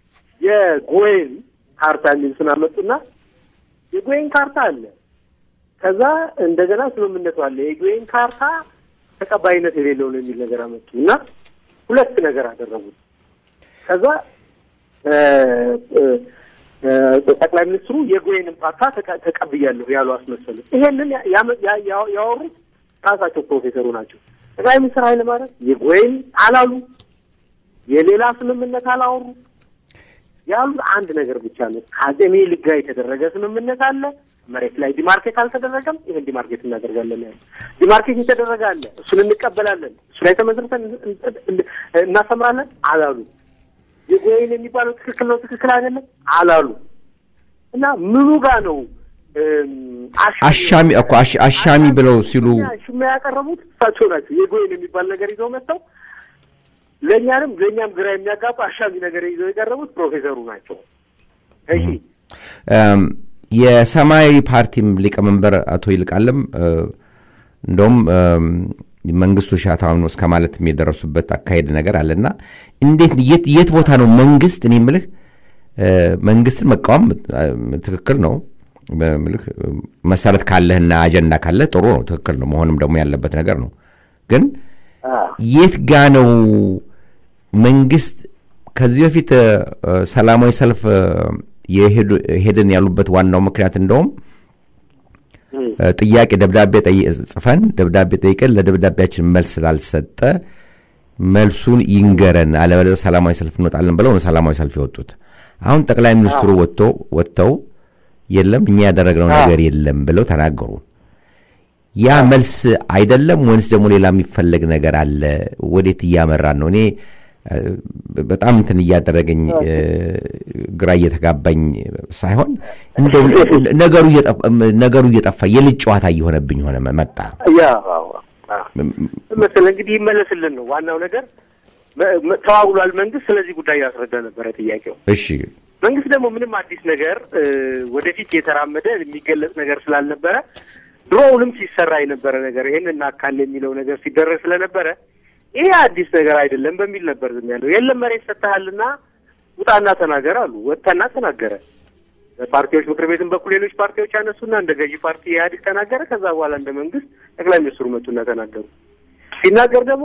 የጎዌን ካርታ የሚል ስም አመጡና የጎዌን ካርታ አለ። ከዛ እንደገና ስምምነቱ አለ። የጎዌን ካርታ ተቀባይነት የሌለው ነው የሚል ነገር አመጡ እና ሁለት ነገር አደረጉት። ከዛ እ፣ እ፣ እ፣ ጠቅላይ ሚኒስትሩ የጎዌንን ካርታ ተቀ- ተቀብያለሁ ያሉ አስመሰሉ። ይሄንን ያ- ያመ- ያ- ያ- ያወሩት ራሳቸው ፕሮፌሰሩ ናቸው። ጠቅላይ ሚኒስትር ኃይለማርያም የጎዌን አላሉ፣ የሌላ ስምምነት አላወሩ። ያሉት አንድ ነገር ብቻ ነው። ከአፄ ምኒልክ ጋር የተደረገ ስምምነት አለ። መሬት ላይ ዲማርኬት አልተደረገም። ይህን ዲማርኬት እናደርጋለን ያለ ዲማርኬት የተደረገ አለ። እሱን እንቀበላለን፣ እሱ ላይ ተመስርተን እናሰምራለን አላሉ። የጎይን የሚባለው ትክክል ነው ትክክል አይደለም አላሉ። እና ምኑ ጋር ነው እም፣ አሻሚ እኮ አሽ- አሻሚ ብለው ሲሉ ሽማ ያቀረቡት እሳቸው ናቸው። የጎይን የሚባል ነገር ይዘው መጥተው ለእኛንም ለእኛም ግራ የሚያጋባ አሻሚ ነገር ይዘው የቀረቡት ፕሮፌሰሩ ናቸው። እሺ እም፣ የሰማያዊ ፓርቲም ሊቀመንበር አቶ ይልቃለም እ፣ እንደውም እም፣ መንግስቱ ሻታውን እስከ ማለት የደረሱበት አካሄድ ነገር አለና እንዴት የት የት ቦታ ነው መንግስት እኔ የምልህ እ፣ መንግስትን መቃወም እ፣ ትክክል ነው ምልህ መሰረት ካለህና አጀንዳ ካለህ ጥሩ ነው ትክክል ነው መሆንም ደግሞ ያለበት ነገር ነው ግን የት ጋ ነው መንግስት ከዚህ በፊት እ፣ እ፣ ሰላማዊ ሰልፍ እ፣ የሄዱ- ሄድን ያሉበት ዋናው ምክንያት እንደውም እ፣ ጥያቄ ደብዳቤ ጠይ- ጽፈን ደብዳቤ ጠይቀን ለደብዳቤያችን መልስ ስላልሰጠ መልሱን ይንገረን አለበለዚያ ሰላማዊ ሰልፍ እንወጣለን ብለው ነው ሰላማዊ ሰልፍ የወጡት። አሁን ጠቅላይ ሚኒስትሩ ወጥቶ ወጥተው የለም እኛ ያደረግነው ነገር የለም ብለው ተናገሩ። ያ መልስ አይደለም ወይንስ ደግሞ ሌላ የሚፈለግ ነገር አለ? ወዴት እያመራን ነው? እኔ እ፣ በጣም እንትን እያደረገኝ እ፣ ግራ እየተጋባኝ ሳይሆን እንደው ነገሩ እየጠፋ ነገሩ እየጠፋ የልጅ ጨዋታ እየሆነብኝ ሆነ መጣ። ያ አዎ፣ አዎ። መሰለህ እንግዲህ ይመለስልን ነው ዋናው ነገር። መ- መ- ተዋውሏል መንግስት። ስለዚህ ጉዳይ ያስረዳ ነበረ ጥያቄው። እሺ መንግስት ደግሞ ምንም አዲስ ነገር እ፣ ወደፊት የተራመደ የሚገለጽ ነገር ስላልነበረ ድሮውንም ሲሰራ የነበረ ነገር ይህን እናካል የሚለው ነገር ሲደረግ ስለነበረ ይሄ አዲስ ነገር አይደለም በሚል ነበር ዝም ያለው። የለም መሬት ሰጥተሃልና ውጣና ተናገር አሉ። ወጥተና ተናገረ። በፓርቲዎች ምክር ቤትም በኩል ሌሎች ፓርቲዎች ያነሱና እንደ ገዢ ፓርቲ ኢህአዴግ ተናገረ። ከዛ በኋላ እንደ መንግስት ጠቅላይ ሚኒስትሩ መጡና ተናገሩ። ሲናገር ደግሞ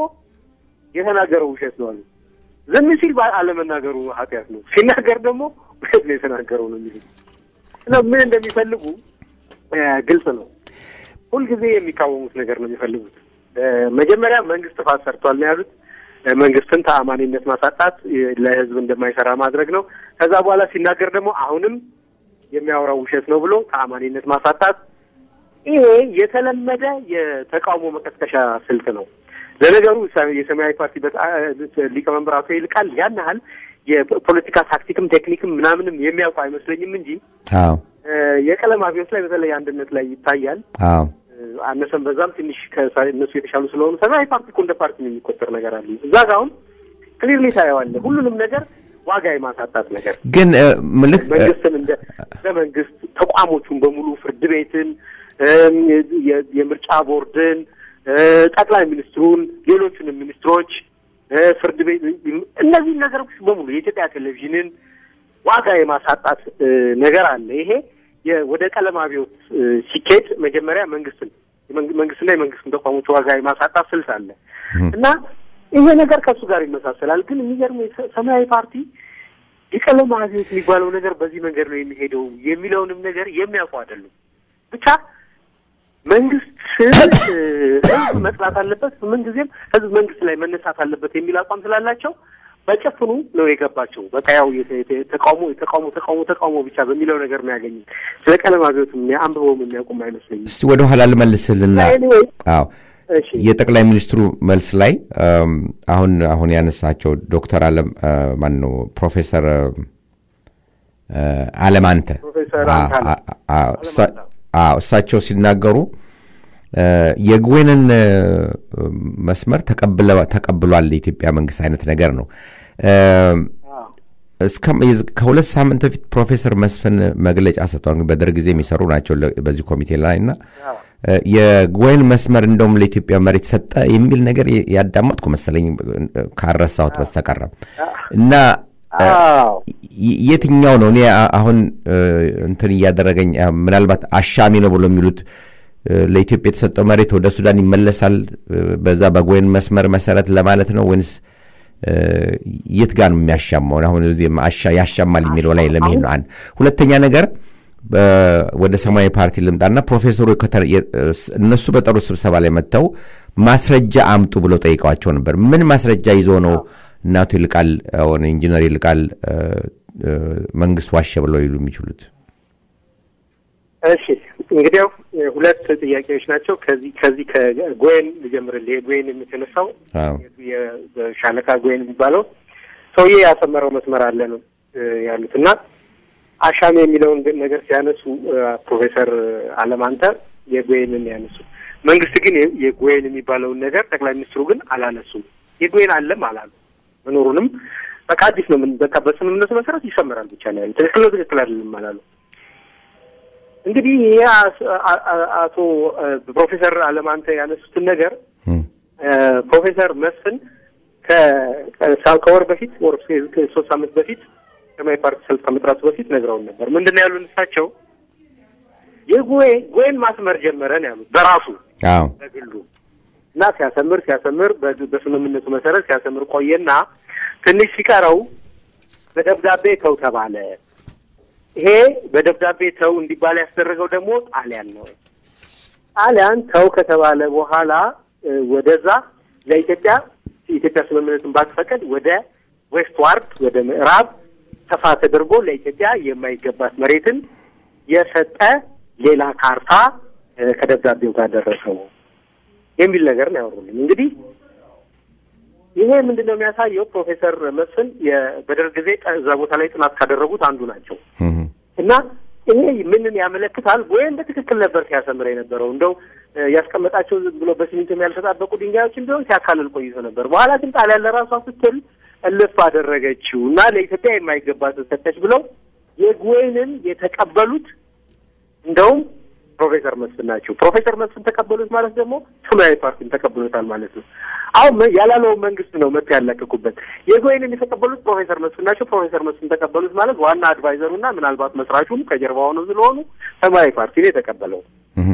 የተናገረው ውሸት ነው አሉ። ዝም ሲል ባ- አለመናገሩ ኃጢአት ነው፣ ሲናገር ደግሞ ውሸት ነው የተናገረው ነው የሚሉት እና ምን እንደሚፈልጉ እ፣ ግልጽ ነው። ሁልጊዜ የሚቃወሙት ነገር ነው የሚፈልጉት። እ፣ መጀመሪያ መንግስት ጥፋት ሰርቷል ነው ያሉት። እ፣ መንግስትን ተአማኒነት ማሳጣት፣ እ፣ ለህዝብ እንደማይሰራ ማድረግ ነው። ከዛ በኋላ ሲናገር ደግሞ አሁንም የሚያወራው ውሸት ነው ብሎ ተአማኒነት ማሳጣት ይሄ የተለመደ የተቃውሞ መቀስቀሻ ስልት ነው። ለነገሩ ሰ- የሰማያዊ ፓርቲ በጣ- ሊቀመንበር አቶ ይልቃል ያን ያህል የፖለቲካ ታክቲክም ቴክኒክም ምናምንም የሚያውቁ አይመስለኝም እንጂ አዎ እ፣ የቀለም አብዮት ላይ በተለይ አንድነት ላይ ይታያል። አዎ እ፣ አነሰም በዛም ትንሽ ከሳ- እነሱ የተሻሉ ስለሆኑ ሰማያዊ ፓርቲ እኮ እንደ ፓርቲ ነው የሚቆጠር ነገር አለ። እዛ ጋ አሁን ክሊርሊ ታየዋለህ። ሁሉንም ነገር ዋጋ የማሳጣት ነገር ግን እ፣ ምልህ እ፣ መንግስትን እንደ እንደ መንግስት ተቋሞቹን በሙሉ ፍርድ ቤትን፣ እም፣ የ- የምርጫ ቦርድን፣ እ፣ ጠቅላይ ሚኒስትሩን፣ ሌሎቹንም ሚኒስትሮች፣ እ፣ ፍርድ ቤት እነዚህን ነገሮች በሙሉ የኢትዮጵያ ቴሌቪዥንን ዋጋ የማሳጣት እ፣ ነገር አለ። ይሄ የ- ወደ ቀለም አብዮት እ፣ ሲኬድ መጀመሪያ መንግስትን የመንግ- መንግስትና የመንግስትን ተቋሞች ዋጋ የማሳጣት ስልት አለ እና ይሄ ነገር ከእሱ ጋር ይመሳሰላል። ግን የሚገርም ሰማያዊ ፓርቲ የቀለም አብዮት የሚባለው ነገር በዚህ መንገድ ነው የሚሄደው የሚለውንም ነገር የሚያውቁ አይደሉም። ብቻ መንግስት ህዝብ መጥላት አለበት፣ ምንጊዜም ህዝብ መንግስት ላይ መነሳት አለበት የሚል አቋም ስላላቸው በጭፍኑ ነው የገባቸው። በቃ ያው የተ- የተ- ተቃውሞ ተቃውሞ ተቃውሞ ተቃውሞ ብቻ በሚለው ነገር ነው ያገኙት። ስለ ቀለም አብዮት አንብበውም የሚያውቁም አይመስለኝም። እስቲ ወደ ኋላ ልመልስልና Anyway፣ አዎ እሺ የጠቅላይ ሚኒስትሩ መልስ ላይ እም፣ አሁን አሁን ያነሳቸው ዶክተር አለም ማን ነው ፕሮፌሰር እ፣ አለማንተ ፕሮፌሰር አ- አንታነ አ- አ- እሳ- አዎ፣ እሳቸው ሲናገሩ እ፣ የጉዌንን እ፣ መስመር ተቀብለ- ተቀብሏል የኢትዮጵያ መንግስት አይነት ነገር ነው። እም፣ እስከ የዝ- ከሁለት ሳምንት በፊት ፕሮፌሰር መስፍን መግለጫ ሰጥተዋል። በደርግ ጊዜ የሚሰሩ ናቸው ለ- በዚህ ኮሚቴ ላይ እና እ፣ የጎይን መስመር እንደውም ለኢትዮጵያ መሬት ሰጠ የሚል ነገር የ- ያዳመጥኩ መሰለኝ እ፣ ካረሳሁት በስተቀረ እና እ፣ አዎ የ- የትኛው ነው እኔ አ- አሁን እ፣ እንትን እያደረገኝ አ፣ ምናልባት አሻሚ ነው ብሎ የሚሉት እ፣ ለኢትዮጵያ የተሰጠው መሬት ወደ ሱዳን ይመለሳል እ፣ በዛ በጎይን መስመር መሰረት ለማለት ነው ወይንስ እ፣ የት ጋር ነው የሚያሻማው? አሁን እዚህ አሻ- ያሻማል የሚለው ላይ ለመሄድ ነው። አንድ ሁለተኛ ነገር በ- ወደ ሰማያዊ ፓርቲ ልምጣና ፕሮፌሰሩ ከተ- የ- ስ- እነሱ በጠሩት ስብሰባ ላይ መጥተው ማስረጃ አምጡ ብለው ጠይቀዋቸው ነበር። ምን ማስረጃ ይዞ ነው እናቱ ይልቃል አሁን ኢንጂነር ይልቃል እ፣ እ፣ መንግስት ዋሸ ብለው ሊሉ የሚችሉት? እሺ እንግዲያው እ፣ ሁለት ጥያቄዎች ናቸው። ከዚህ ከዚህ ከጎየን ልጀምርልህ። የጎየን የተነሳው አዎ። የሻለቃ ጎየን የሚባለው ሰውዬ ያሰመረው መስመር አለ ነው እ፣ ያሉት እና አሻሚ የሚለውን ግን ነገር ሲያነሱ እ፣ ፕሮፌሰር አለማንተ የጎየንን ያነሱ መንግስት ግን የ- የጎየን የሚባለውን ነገር ጠቅላይ ሚኒስትሩ ግን አላነሱም። የጎየን አለም አላሉ መኖሩንም በቃ አዲስ ነው ምን በቃ በስምምነቱ መሰረት ይሰመራል ብቻ ነው ያሉት። ትክክል ነው ትክክል አይደለም አላሉ። እንግዲህ ይሄ አስ- አ- አ- አቶ እ፣ ፕሮፌሰር አለማንተ ያነሱትን ነገር እም፣ እ፣ ፕሮፌሰር መስፍን ከ- ከ- ከወር በፊት ወር ከሶስት ሳምንት በፊት ሰማያዊ ፓርቲ ሰልፍ ከመጥራቱ በፊት ነግረውን ነበር። ምንድን ነው ያሉን እሳቸው የጎዌ ጎዌን ማስመር ጀመረ ነው ያሉት በራሱ አዎ በግሉ እና ሲያሰምር ሲያሰምር በግ- በስምምነቱ መሰረት ሲያሰምር ቆየና ትንሽ ሲቀረው በደብዳቤ ተው ተባለ። ይሄ በደብዳቤ ተው እንዲባል ያስደረገው ደግሞ ጣሊያን ነው። ጣሊያን ተው ከተባለ በኋላ እ፣ ወደዛ ለኢትዮጵያ የኢትዮጵያ ስምምነቱን ባትፈቅድ ወደ ዌስት ዋርድ ወደ ምዕራብ ሰፋ ተደርጎ ለኢትዮጵያ የማይገባት መሬትን የሰጠ ሌላ ካርታ እ፣ ከደብዳቤው ጋር ደረሰው የሚል ነገር ነው ያወሩልን። እንግዲህ ይሄ ምንድን ነው የሚያሳየው? ፕሮፌሰር መስፍን የ- በደርግ ጊዜ ጠ- እዛ ቦታ ላይ ጥናት ካደረጉት አንዱ ናቸው እም፣ እና ይሄ ምንን ያመለክታል? ወይም በትክክል ነበር ሲያሰምር የነበረው እንደው እ፣ ያስቀመጣቸው ዝም ብሎ በሲሚንቶም ያልተጣበቁ ድንጋዮችን ቢሆን ሲያካልል ቆይቶ ነበር። በኋላ ግን ጣሊያን ለራሷ ስትል እልፍ አደረገችው እና ለኢትዮጵያ የማይገባትን ሰጠች ብለው የጉዌንን የተቀበሉት እንደውም ፕሮፌሰር መስፍን ናቸው። ፕሮፌሰር መስፍን ተቀበሉት ማለት ደግሞ ሰማያዊ ፓርቲም ተቀብሎታል ማለት ነው። አሁን መ- ያላለውን መንግስት ነው መጥቶ ያለቀቁበት። የጎይንን የተቀበሉት ፕሮፌሰር መስፍን ናቸው። ፕሮፌሰር መስፍን ተቀበሉት ማለት ዋና አድቫይዘሩና ምናልባት መስራቹም ከጀርባ ሆነው ስለሆኑ ሰማያዊ ፓርቲ ነው የተቀበለው። እም፣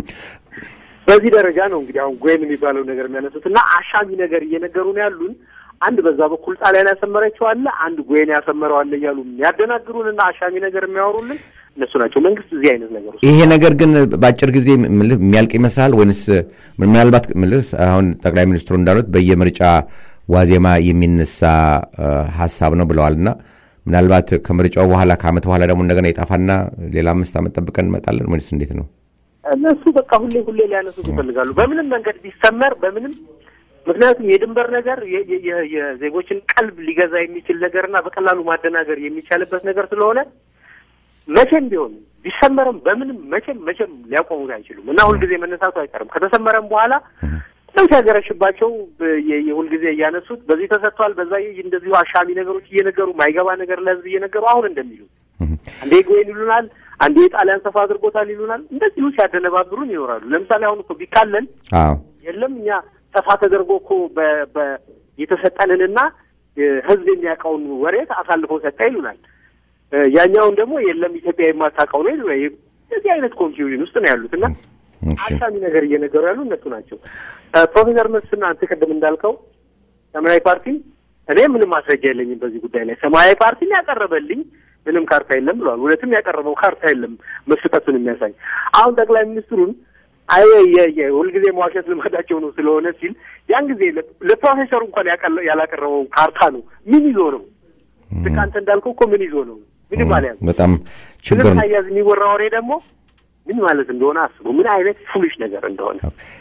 በዚህ ደረጃ ነው እንግዲህ አሁን ጎይን የሚባለው ነገር የሚያነሱት እና አሻሚ ነገር እየነገሩ ነው ያሉን። አንድ በዛ በኩል ጣሊያን ያሰመረችው አለ፣ አንድ ጎይን ያሰመረው አለ እያሉ የሚያደናግሩን እና አሻሚ ነገር የሚያወሩልን እነሱ ናቸው። መንግስት እዚህ አይነት ነገር ውስጥ ይሄ ነገር ግን በአጭር ጊዜ ምልህ የሚያልቅ ይመስላል ወይንስ ምናልባት ምልህ አሁን ጠቅላይ ሚኒስትሩ እንዳሉት በየምርጫ ዋዜማ የሚነሳ እ፣ ሀሳብ ነው ብለዋል እና ምናልባት ከምርጫው በኋላ ከአመት በኋላ ደግሞ እንደገና የጣፋና ሌላ አምስት ዓመት ጠብቀን እንመጣለን ወይስ እንዴት ነው? እነሱ በቃ ሁሌ ሁሌ ሊያነሱት ይፈልጋሉ። በምንም መንገድ ቢሰመር በምንም ምክንያቱም የድንበር ነገር የ- የ- የ- የዜጎችን ቀልብ ሊገዛ የሚችል ነገርና በቀላሉ ማደናገር የሚቻልበት ነገር ስለሆነ መቼም ቢሆን ቢሰመርም በምንም መቼም መቼም ሊያቆሙት አይችሉም እና ሁልጊዜ መነሳቱ አይቀርም። ከተሰመረም በኋላ ነው ሲያገረሽባቸው ብ- የ- የሁልጊዜ እያነሱት በዚህ ተሰጥቷል፣ በዛ እንደዚሁ አሻሚ ነገሮች እየነገሩ ማይገባ ነገር ለህዝብ እየነገሩ አሁን እንደሚሉ እም፣ አንዴ ጎይን ይሉናል፣ አንዴ የጣሊያን ሰፋ አድርጎታል ይሉናል። እንደዚሁ ሲያደነባብሩን ይኖራሉ። ለምሳሌ አሁን እኮ ቢካለን አዎ የለም እኛ ሰፋ ተደርጎ እኮ በ- በ- የተሰጠንንና እ፣ ህዝብ የሚያውቀውን ወሬት አሳልፎ ሰጠ ይሉናል። እ፣ ያኛውን ደግሞ የለም ኢትዮጵያ የማታውቀው ነው ይሉናል። እንደዚህ አይነት ኮንፊውዥን ውስጥ ነው ያሉት እና እሺ አሻሚ ነገር እየነገሩ ያሉ እነሱ ናቸው። እ፣ ፕሮፌሰር መስፍን አንተ ቅድም እንዳልከው ሰማያዊ ፓርቲ እኔ ምንም ማስረጃ የለኝም በዚህ ጉዳይ ላይ ሰማያዊ ፓርቲን ያቀረበልኝ ምንም ካርታ የለም ብለዋል። እውነትም ያቀረበው ካርታ የለም መስጠቱን የሚያሳይ አሁን ጠቅላይ ሚኒስትሩን አይ የ- የ- ሁልጊዜ መዋሸት ልማዳቸው ነው ስለሆነ ሲል ያን ጊዜ ለ- ለፕሮፌሰሩ እንኳን ያቀለ- ያላቀረበው ካርታ ነው ምን ይዞ ነው ልክ አንተ እንዳልከው እኮ ምን ይዞ ነው ምንም አልያዝ በጣም ችግር ምንም ነው። ሳያዝ የሚወራ ወሬ ደግሞ ምን ማለት እንደሆነ አስቡ ምን አይነት ፉሊሽ ነገር እንደሆነ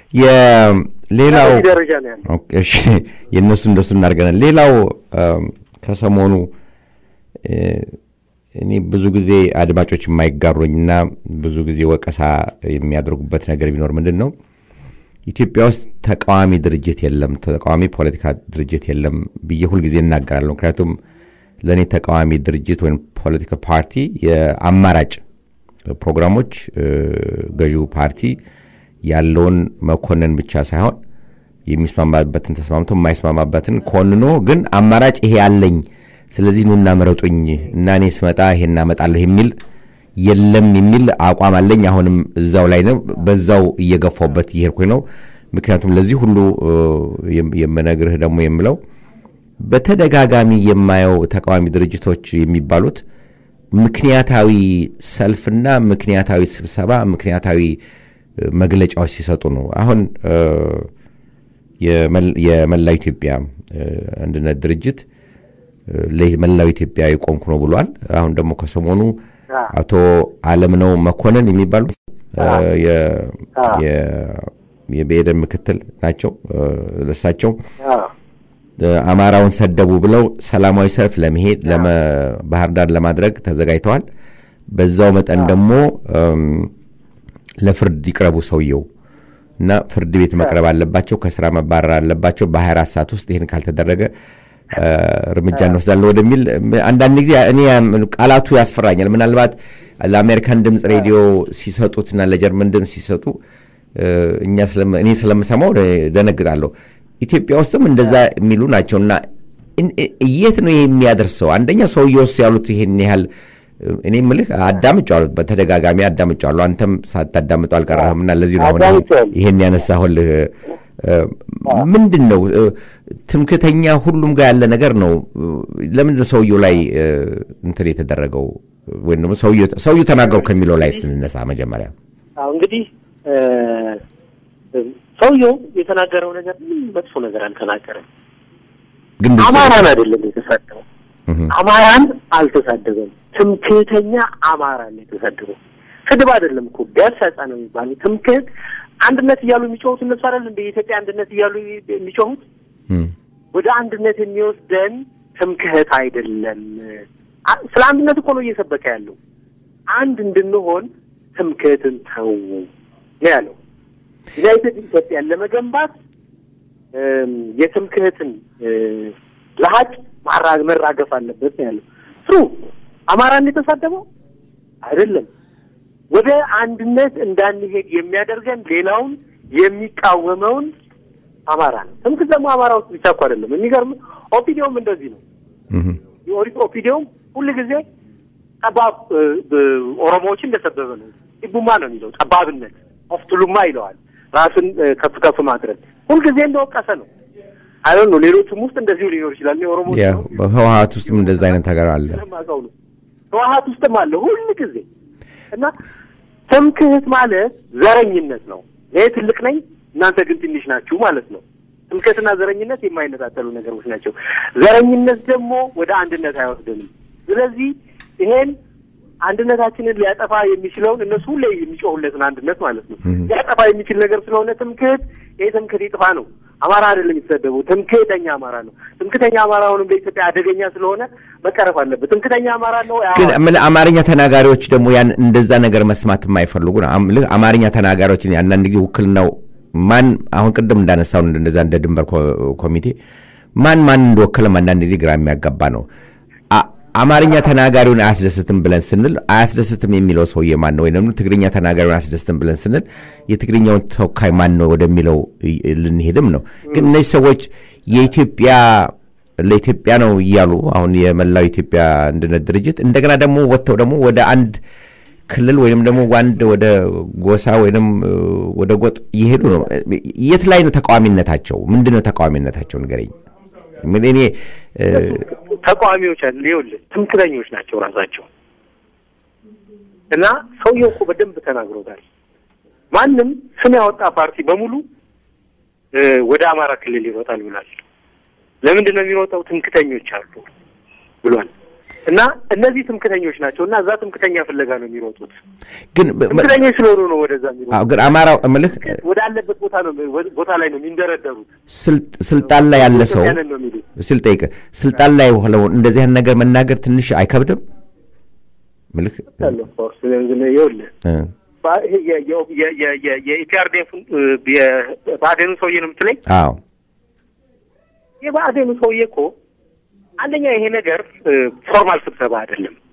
የሌላው በዚህ ደረጃ ነው ያለው ኦኬ፣ እሺ የእነሱ እንደሱ እናደርገናል። ሌላው አም፣ ከሰሞኑ እ፣ እኔ ብዙ ጊዜ አድማጮች የማይጋሩኝና ብዙ ጊዜ ወቀሳ የሚያደርጉበት ነገር ቢኖር ምንድን ነው ኢትዮጵያ ውስጥ ተቃዋሚ ድርጅት የለም፣ ተቃዋሚ ፖለቲካ ድርጅት የለም ብዬ ሁልጊዜ እናገራለሁ። ምክንያቱም ለእኔ ተቃዋሚ ድርጅት ወይም ፖለቲካ ፓርቲ የአማራጭ ፕሮግራሞች እ፣ ገዢው ፓርቲ ያለውን መኮንን ብቻ ሳይሆን የሚስማማበትን ተስማምቶ የማይስማማበትን ኮንኖ ግን አማራጭ ይሄ አለኝ፣ ስለዚህ ኑና ምረጡኝ እና እኔ ስመጣ ይሄን አመጣለሁ የሚል የለም የሚል አቋም አለኝ። አሁንም እዛው ላይ ነው፣ በዛው እየገፋውበት እየሄድኩኝ ነው። ምክንያቱም ለዚህ ሁሉ እ፣ የም- የምነግርህ ደግሞ የምለው በተደጋጋሚ የማየው ተቃዋሚ ድርጅቶች የሚባሉት ምክንያታዊ ሰልፍና ምክንያታዊ ስብሰባ፣ ምክንያታዊ እ፣ መግለጫዎች ሲሰጡ ነው። አሁን እ፣ የመል- የመላው ኢትዮጵያ እ፣ አንድነት ድርጅት እ፣ ለመላው ኢትዮጵያ የቆምኩ ነው ብሏል። አሁን ደግሞ ከሰሞኑ አቶ አለምነው መኮንን የሚባሉ እ፣ የ- የ- የብኤደን ምክትል ናቸው። እ፣ ለሳቸው እ፣ አማራውን ሰደቡ ብለው ሰላማዊ ሰልፍ ለመሄድ ለመ- ባህር ዳር ለማድረግ ተዘጋጅተዋል። በዛው መጠን ደግሞ እም፣ ለፍርድ ይቅረቡ ሰውየው እና ፍርድ ቤት መቅረብ አለባቸው፣ ከስራ መባረር አለባቸው። በ24 ሰዓት ውስጥ ይህን ካልተደረገ እ፣ እርምጃ እንወስዳለን ወደሚል አንዳንድ ጊዜ እኔ ያም- ቃላቱ ያስፈራኛል። ምናልባት ለአሜሪካን ድምፅ ሬዲዮ ሲሰጡትና ለጀርመን ድምፅ ሲሰጡ እ፣ እኛ ስለም- እኔ ስለምሰማው ደነግጣለሁ። ኢትዮጵያ ውስጥም እንደዛ የሚሉ ናቸው እና እን- እ- የት ነው ይሄ የሚያደርሰው? አንደኛ ሰውየውስ ያሉት ይሄን ያህል እ፣ እኔ ምልህ አዳምጫዋለሁ፣ በተደጋጋሚ አዳምጫዋለሁ። አንተም ሳታዳምጠው አልቀረህም እና ለዚህ ነው አሁን አዳምጬዋለሁ። ይሄን ያነሳሁልህ። እ፣ ምንድን ነው እ፣ ትምክተኛ ሁሉም ጋር ያለ ነገር ነው። እ፣ ለምንድን ነው ሰውየው ላይ እ፣ እንትን የተደረገው ወይም ደግሞ ሰውየው ሰውየው ተናገሩ ከሚለው ላይ ስንነሳ መጀመሪያ አዎ እንግዲህ እ፣ ሰውየው የተናገረው ነገር ምንም መጥፎ ነገር አልተናገረም። ግን ብዙ- አማራን አይደለም የተሳደበው። እህ፣ አማራን አልተሳደበም። ትምክህተኛ አማራን ነው የተሳደበው። ስድብ አይደለም እኮ ገሰጸ ነው የሚባለው። ትምክህት አንድነት እያሉ የሚጮሁት እነሱ አይደል እንደ የኢትዮጵያ አንድነት እያሉ የሚጮሁት እህ፣ ወደ አንድነት የሚወስደን ትምክህት አይደለም። አ- ስለ አንድነት እኮ ነው እየሰበከ ያለው። አንድ እንድንሆን ትምክህትን ተው ነው ያለው። ዩናይትድ ኢትዮጵያን ለመገንባት እም፣ የትምክህትን እ፣ ለሀቅ ማራ- መራገፍ አለበት ነው ያለው። ትሩ አማራን የተሳደበው አይደለም። ወደ አንድነት እንዳንሄድ የሚያደርገን ሌላውን የሚቃወመውን አማራ ነው። ትምክህት ደግሞ አማራ ውስጥ ብቻ እኮ አይደለም። የሚገርም ኦፒዲዮም እንደዚህ ነው። እህ፣ የኦሪት ኦፒዲዮም ሁል ጊዜ ጠባብ እ፣ እ፣ ኦሮሞዎችን እንደሰበበ ነው። ኢቡማ ነው የሚለው ጠባብነት ኦፍቱሉማ ይለዋል። ራስን እ፣ ከፍ ከፍ ማድረግ ሁልጊዜ እንደወቀሰ ነው። አይ ነው ሌሎቹም ውስጥ እንደዚሁ ሊኖር ይችላል። እኔ ኦሮሞ ያ በህወሀት ውስጥም እንደዛ አይነት ነገር አለ። ስለማውቀው ነው። ህወሀት ውስጥም አለ ሁል ጊዜ እና ትምክህት ማለት ዘረኝነት ነው። እኔ ትልቅ ነኝ እናንተ ግን ትንሽ ናችሁ ማለት ነው። ትምክህትና ዘረኝነት የማይነጣጠሉ ነገሮች ናቸው። ዘረኝነት ደግሞ ወደ አንድነት አይወስድንም። ስለዚህ ይሄን አንድነታችንን ሊያጠፋ የሚችለውን እነሱ ሁሌ የሚጮሁለትን አንድነት ማለት ነው ሊያጠፋ የሚችል ነገር ስለሆነ ትምክህት ይሄ ትምክህት ይጥፋ ነው። አማራ አይደለም የተሰደበው፣ ትምክህተኛ አማራ ነው። ትምክህተኛ አማራ አሁንም በኢትዮጵያ አደገኛ ስለሆነ መቀረፍ አለበት። ትምክህተኛ አማራ ነው ግን እምልህ አማርኛ ተናጋሪዎች ደግሞ ያን እንደዛ ነገር መስማት የማይፈልጉ ነው። እምልህ አማርኛ ተናጋሪዎች አንዳንድ ጊዜ ውክልናው ማን አሁን ቅድም እንዳነሳው እንደዛ እንደ ድንበር ኮ- ኮሚቴ ማን ማን እንደወከለም አንዳንድ ጊዜ ግራ የሚያጋባ ነው። አ- አማርኛ ተናጋሪውን አያስደስትም ብለን ስንል አያስደስትም የሚለው ሰውዬ ማን ነው? ወይም ደግሞ ትግርኛ ተናጋሪውን አያስደስትም ብለን ስንል የትግርኛውን ተወካይ ማን ነው ወደሚለው ይ- ልንሄድም ነው። ግን እነዚህ ሰዎች የኢትዮጵያ ለኢትዮጵያ ነው እያሉ አሁን የመላው ኢትዮጵያ አንድነት ድርጅት እንደገና ደግሞ ወጥተው ደግሞ ወደ አንድ ክልል ወይም ደግሞ ዋንድ ወደ ጎሳ ወይም እ፣ ወደ ጎጥ እየሄዱ ነው። የት ላይ ነው ተቃዋሚነታቸው? ምንድን ነው ተቃዋሚነታቸው? ንገረኝ። ምን እኔ እ፣ ተቃዋሚዎች አሉ። ይኸውልህ ትምክህተኞች ናቸው ራሳቸው እና ሰውየው እኮ በደንብ ተናግሮታል። ማንም ስም ያወጣ ፓርቲ በሙሉ እ፣ ወደ አማራ ክልል ይሮጣል ብሏል። ለምንድን ነው የሚሮጠው? ትምክህተኞች አሉ ብሏል። እና እነዚህ ትምክህተኞች ናቸው እና እዛ ትምክህተኛ ፍለጋ ነው የሚሮጡት። ግን ትምክህተኞች ስለሆኑ ነው ወደዛ የሚሮጡት። አዎ፣ ግን አማራው እምልህ ወደ አለበት ቦታ ነው ቦታ ላይ ነው የሚንደረደሩት። ስልጥ- ስልጣን ላይ ያለ ሰው ያንን ነው የሚሉት። ስል ጠይቅ ስልጣን ላይ ሆነው እንደዚህ አይነት ነገር መናገር ትንሽ አይከብድም? ምልክ ያለው ኦፍኮርስ ይኸውልህ እ፣ ባ- ይሄ የ- የ- የ- የ- የ- የኢፒአርዴፍን የብአዴኑ ሰውዬ ነው የምትለኝ? አዎ የብአዴኑ ሰውዬ እኮ አንደኛ ይሄ ነገር እ፣ ፎርማል ስብሰባ አይደለም።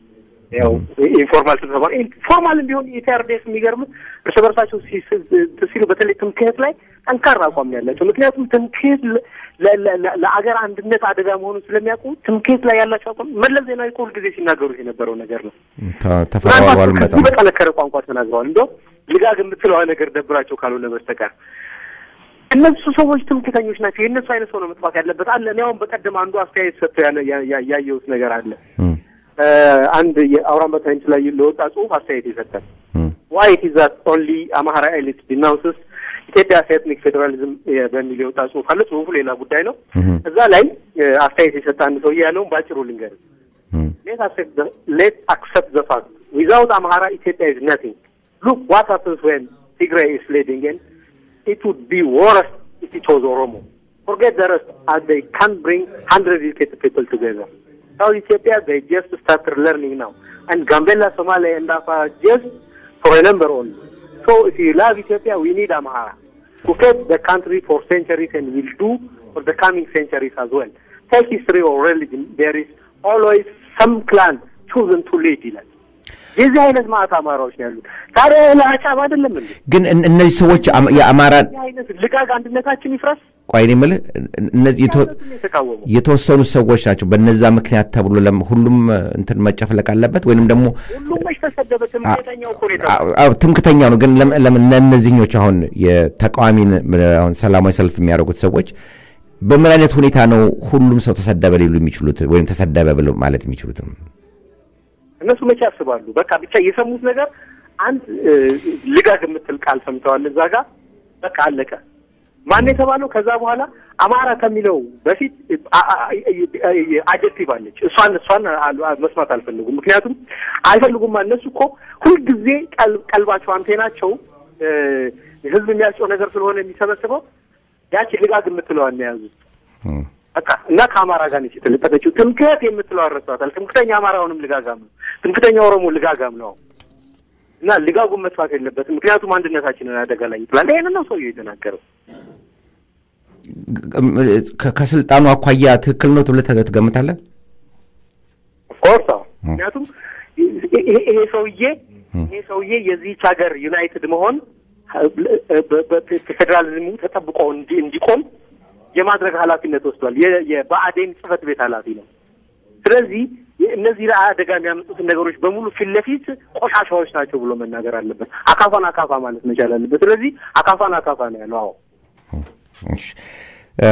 ያው ኢንፎርማል ስብሰባ ኢንፎርማል ቢሆን ኢፒአርዲኤስ የሚገርም እርስ በርሳቸው ሲ- ሲ- ሲሉ በተለይ ትምክህት ላይ ጠንካራ አቋም ነው ያላቸው። ምክንያቱም ትምክህት ለ- ለ- ለ- ለአገር አንድነት አደጋ መሆኑን ስለሚያውቁ ትምክህት ላይ ያላቸው አቋም መለስ ዜናዊ እኮ ሁልጊዜ ሲናገሩት የነበረው ነገር ነው። ተ- ተፈራርሟልም ምናልባት በጣም ከዚህ በጠነከረ ቋንቋ ተናግረዋል። እንደውም ልጋግ የምትለዋ ነገር ደብራቸው ካልሆነ በስተቀር እነሱ ሰዎች ትምክህተኞች ናቸው። የእነሱ አይነት ሰው ነው መጥፋት ያለበት አለ። እኔ አሁን በቀደም አንዱ አስተያየት ሰጥቶ ያለ- ያ- ያ- ያየሁት ነገር አለ። እም፣ አንድ የአውራምባ ታይምስ ላይ ለወጣ ጽሁፍ አስተያየት የሰጠን እም፣ ዋይ ኢት ኢዝ ዛት ኦንሊ አማራ ኤሊት ዲናውንስስ ኢትዮጵያ ኤትኒክ ፌዴራሊዝም በሚል የወጣ ጽሁፍ አለ። ጽሁፉ ሌላ ጉዳይ ነው። እም፣ እዛ ላይ እ፣ አስተያየት የሰጠ አንድ ሰውዬ ያለውን በአጭሩ ልንገር። እም፣ ሌት አክሰፕት ዘ ፋክት ዊዛውት አማራ ኢትዮጵያ ኢዝ ነቲንግ ሉክ ዋት ሀፕንስ ዌን ትግራይ ኢዝ ሌዲንግ ኤንድ it would be worse if it was Oromo. Forget the rest, as they can't bring 100 educated people together. South Ethiopia, they just started learning now. And Gambela, Somalia, and Afar just for a number only. So if you love Ethiopia, we need Amhara to keep the country for centuries and will do for the coming centuries as well. Take history or religion, there is always some clan chosen to lead ይላል። የዚህ አይነት ማዕት አማራዎች ነው ያሉት። ታዲያ ለአጫብ አይደለም እንዴ? ግን እን- እነዚህ ሰዎች አም- የአማራን ይህ አይነት ልጋግ አንድነታችን ይፍረስ ቆይ እኔ የምልህ እነዚህ የተ- ያሉትን የተቃወሙ የተወሰኑ ሰዎች ናቸው በነዛ ምክንያት ተብሎ ለም- ሁሉም እ፣ እንትን መጨፍለቅ አለበት ወይንም ደግሞ ሁሉም መች ተሰደበ? ትምክህተኛው እኮ ነው የተባለው። አዎ፣ አዎ፣ ትምክተኛ ነው። ግን ለም- ለምን እነዚህኞች አሁን የተቃዋሚን አሁን ሰላማዊ ሰልፍ የሚያደርጉት ሰዎች በምን አይነት ሁኔታ ነው ሁሉም ሰው ተሰደበ ሊሉ የሚችሉት ወይም ተሰደበ ብለው ማለት የሚችሉት? እነሱ መቼ ያስባሉ? በቃ ብቻ የሰሙት ነገር አንድ እ፣ ልጋግ የምትል ቃል ሰምተዋል። እዛ ጋር በቃ አለቀ። ማን የተባለው? ከዛ በኋላ አማራ ከሚለው በፊት አጀክቲቭ አለች። እሷን እሷን አል- አል- መስማት አልፈልጉም። ምክንያቱም አይፈልጉም። እነሱ እኮ ሁልጊዜ ቀል- ቀልባቸው አንቴናቸው እ፣ ህዝብ የሚያስጨው ነገር ስለሆነ የሚሰበስበው ያቺ ልጋግ የምትለዋን ነው የያዙት። እም፣ በቃ እና ከአማራ ጋር ነች የተለጠፈችው። ትምክህት የምትለው አረሷታል። ትምክህተኛ አማራውንም ልጋጋም ነው፣ ትምክህተኛ ኦሮሞ ልጋጋም ነው። እና ልጋጉን መጥፋት የለበትም። ምክንያቱም አንድነታችንን አደጋ ላይ ይጥላል። ይህንን ነው ሰውየው የተናገረው። ከ- ከስልጣኑ አኳያ ትክክል ነው ብለህ ተ- ትገምታለህ? ኦፍኮርስ አዎ። ምክንያቱም ይሄ ይሄ ሰውዬ ይሄ ሰውዬ የዚህች ሀገር ዩናይትድ መሆን በ- በ- ፌዴራሊዝሙ ተጠብቆ እንዲ- እንዲቆም የማድረግ ኃላፊነት ወስዷል። የ- የብአዴን ጽህፈት ቤት ኃላፊ ነው። ስለዚህ እነዚህ አደጋ የሚያመጡትን ነገሮች በሙሉ ፊት ለፊት ቆሻሻዎች ናቸው ብሎ መናገር አለበት። አካፋን አካፋ ማለት መቻል አለበት። ስለዚህ አካፋን አካፋ ነው ያለው። አዎ እሺ። እ፣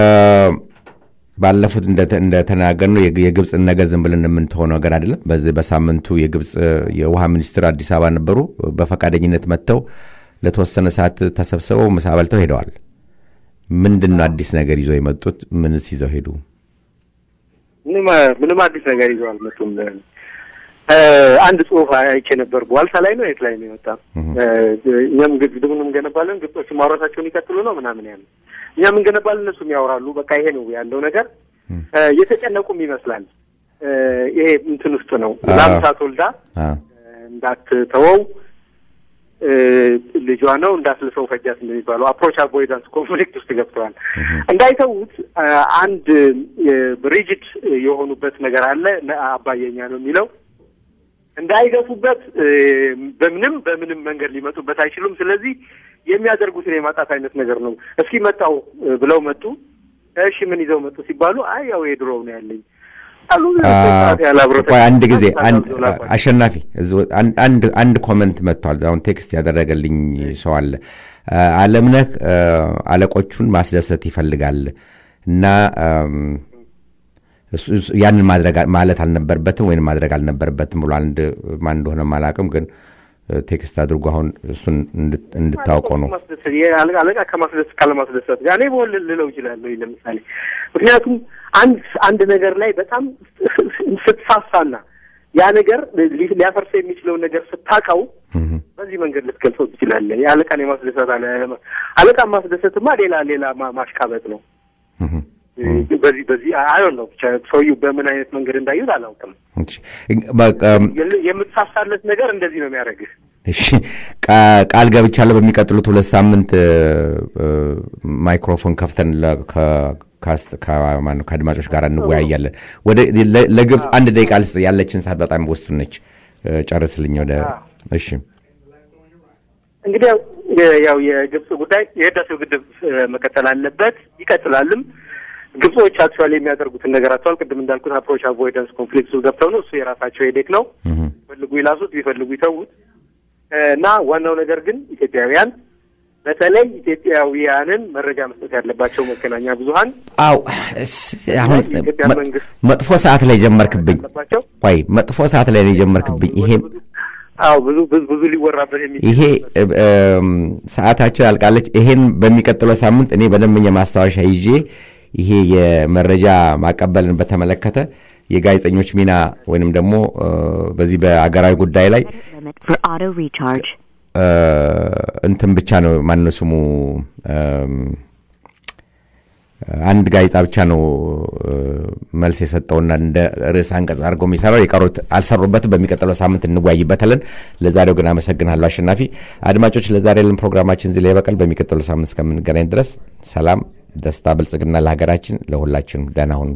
ባለፉት እንደተ- እንደተናገርነው የግ- የግብፅን ነገር ዝም ብለን የምንተሆው ነገር አይደለም። በዚህ በሳምንቱ የግብፅ እ፣ የውሃ ሚኒስትር አዲስ አበባ ነበሩ። በፈቃደኝነት መጥተው ለተወሰነ ሰዓት ተሰብስበው ምሳ በልተው ሄደዋል። ምንድን ነው አዲስ ነገር ይዘው የመጡት? ምንስ ይዘው ሄዱ? ምንም ምንም አዲስ ነገር ይዘው አልመጡም። እ፣ አንድ ጽሁፍ አይቼ ነበር። በዋልታ ላይ ነው የት ላይ ነው የወጣ? እ፣ እኛም ግድቡን እንገነባለን፣ ግብጾች ማውራታቸውን ይቀጥሉ ነው ምናምን ያለ እኛም እንገነባለን፣ እነሱም ያወራሉ። በቃ ይሄ ነው ያለው ነገር። እ፣ የተጨነቁም ይመስላል። እ፣ ይሄ እንትን ውስጥ ነው አዎ። ላምሳት ወልዳ አ፣ እንዳትተወው እ፣ ልጇ ነው እንዳትልሰው ፈጃት እንደሚባለው አፕሮች አቮይዳንስ ኮንፍሊክት ውስጥ ገብተዋል። እንዳይተዉት አ፣ አንድ ሪጅድ የሆኑበት ነገር አለ። ነ- አባየኛ ነው የሚለው እንዳይገፉበት እ፣ በምንም በምንም መንገድ ሊመጡበት አይችሉም። ስለዚህ የሚያደርጉትን የማጣት አይነት ነገር ነው። እስኪ መጣው እ፣ ብለው መጡ። እሺ ምን ይዘው መጡ ሲባሉ አይ ያው የድሮው ነው ያለኝ አሉ። አ፣ ሰዓት ያህል አብረው ቆይ አንድ ጊዜ ተቀምጠው አንድ- ላኳቸው። አሸናፊ እዚህ ወ- አንድ- አንድ አንድ ኮመንት መጥቷል። አሁን ቴክስት ያደረገልኝ ሰው አለ። አ፣ አለምነህ አ፣ አለቆቹን ማስደሰት ይፈልጋል እና አም፣ እሱ- እሱ- ያንን ማድረግ አ- ማለት አልነበረበትም ወይም ማድረግ አልነበረበትም ብሎ አንድ ማን እንደሆነ አላውቅም፣ ግን አ፣ ቴክስት አድርጎ አሁን እሱን እንድት- እንድታውቀው ነው። ማስደሰት የአለቃ አለቃ ከማስደሰት ካለማስደሰት ጋር እኔ በወል ልለው ይችላለሁ። ለምሳሌ ምክንያቱም አንድ አንድ ነገር ላይ በጣም ስትሳሳና ያ ነገር ሊ- ሊያፈርሰው የሚችለውን ነገር ስታውቀው በዚህ መንገድ ልትገልጸው ትችላለህ። የአለቃን የማስደሰት አለ አለቃን ማስደሰትማ ሌላ ሌላ ማ- ማሽቃበጥ ነው። እህ። በዚህ በዚህ አይሆን ነው ብቻ ሰውዬው በምን አይነት መንገድ እንዳዩት አላውቅም። እሺ፣ በቃ የል- የምትሳሳለት ነገር እንደዚህ ነው የሚያደርግህ። እሺ ቃ- ቃል ገብቻለሁ። በሚቀጥሉት ሁለት ሳምንት እ፣ እ፣ ማይክሮፎን ከፍተን ለ- ከ- ካስት- ከማነው ከአድማጮች ጋር እንወያያለን። ወደ ለ- ለግብፅ አንድ ደቂቃ ልስጥ፣ ያለችን ሰዓት በጣም ውስን ነች። እ፣ ጨርስልኝ ወደ እሺ እንግዲህ ያው የ- ያው የግብጽ ጉዳይ የህዳሴው ግድብ እ፣ መቀጠል አለበት ይቀጥላልም። ግብጾች አክቹዋሊ የሚያደርጉትን ነገር አጥተዋል። ቅድም እንዳልኩት አፕሮች አቮይደንስ ኮንፍሊክት ውስጥ ገብተው ነው። እሱ የራሳቸው ሄዴክ ነው። እህ፣ ቢፈልጉ ይላሱት፣ ቢፈልጉ ይተዉት እ፣ እና ዋናው ነገር ግን ኢትዮጵያውያን በተለይ ኢትዮጵያውያንን መረጃ መስጠት ያለባቸው መገናኛ ብዙኃን አው እስ- አሁን የኢትዮጵያ መ- መንግስት መጥፎ ሰዓት ላይ ጀመርክብኝ አለባቸው። ቆይ መጥፎ ሰዓት ላይ ነው የጀመርክብኝ ይሄን አዎ ብዙ ብዙ ብዙ ሊወራበት የሚችል ይሄ እ- እም፣ ሰዓታችን አልቃለች። ይሄን በሚቀጥለው ሳምንት እኔ በደንበኛ ማስታወሻ ይዤ ይሄ የመረጃ ማቀበልን በተመለከተ የጋዜጠኞች ሚና ወይንም ደግሞ እ፣ በዚህ በአገራዊ ጉዳይ ላይ limit for auto recharge. እ፣ እንትን ብቻ ነው ማነው ስሙ እም፣ አንድ ጋዜጣ ብቻ ነው እ፣ መልስ የሰጠውና እንደ ርዕስ አንቀጽ አድርገው የሚሰራው የቀሩት አልሰሩበትም። በሚቀጥለው ሳምንት እንወያይበታለን። ለዛሬው ግን አመሰግናለሁ አሸናፊ። አድማጮች ለዛሬ ያለን ፕሮግራማችን እዚህ ላይ ይበቃል። በሚቀጥለው ሳምንት እስከምንገናኝ ድረስ ሰላም፣ ደስታ፣ ብልጽግና ለሀገራችን ለሁላችንም። ደህና ሁኑ።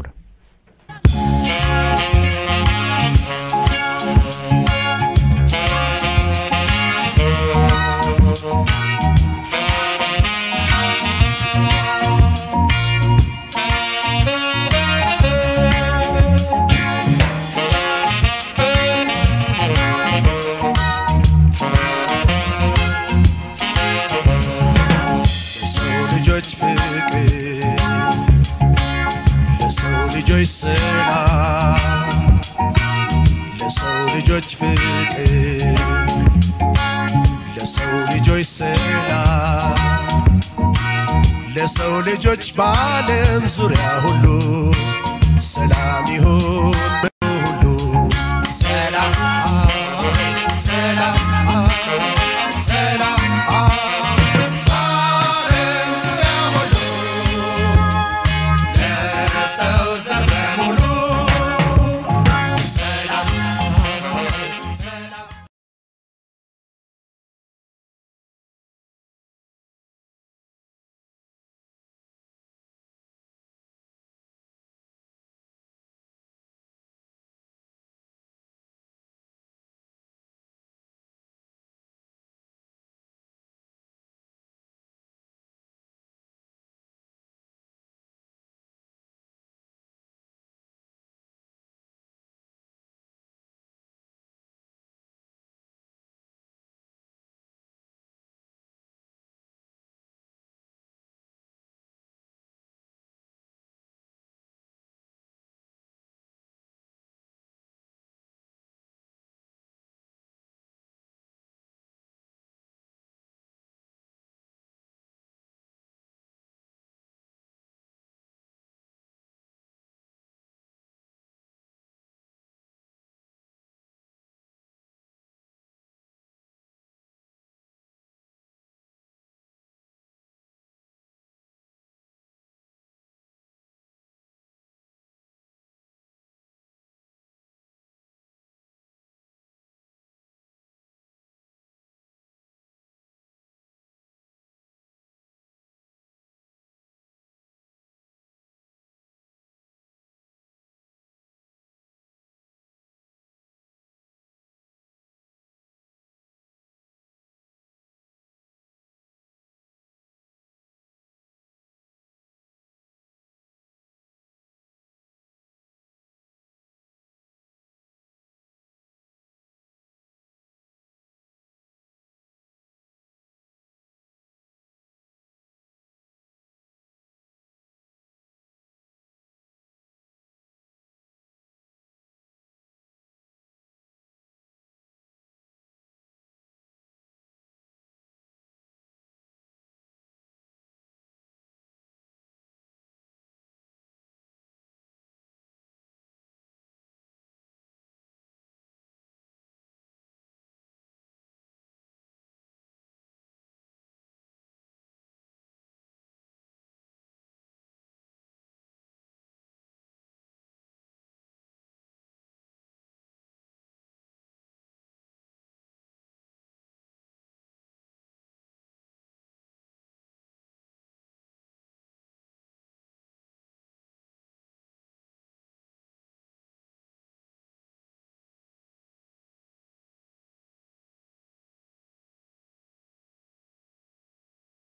ለሰው ልጆች ፍቅር ለሰው ልጆች ሰላም ለሰው ልጆች ፍቅር ለሰው ልጆች ሰላም ለሰው ልጆች በዓለም ዙሪያ ሁሉ ሰላም ይሁን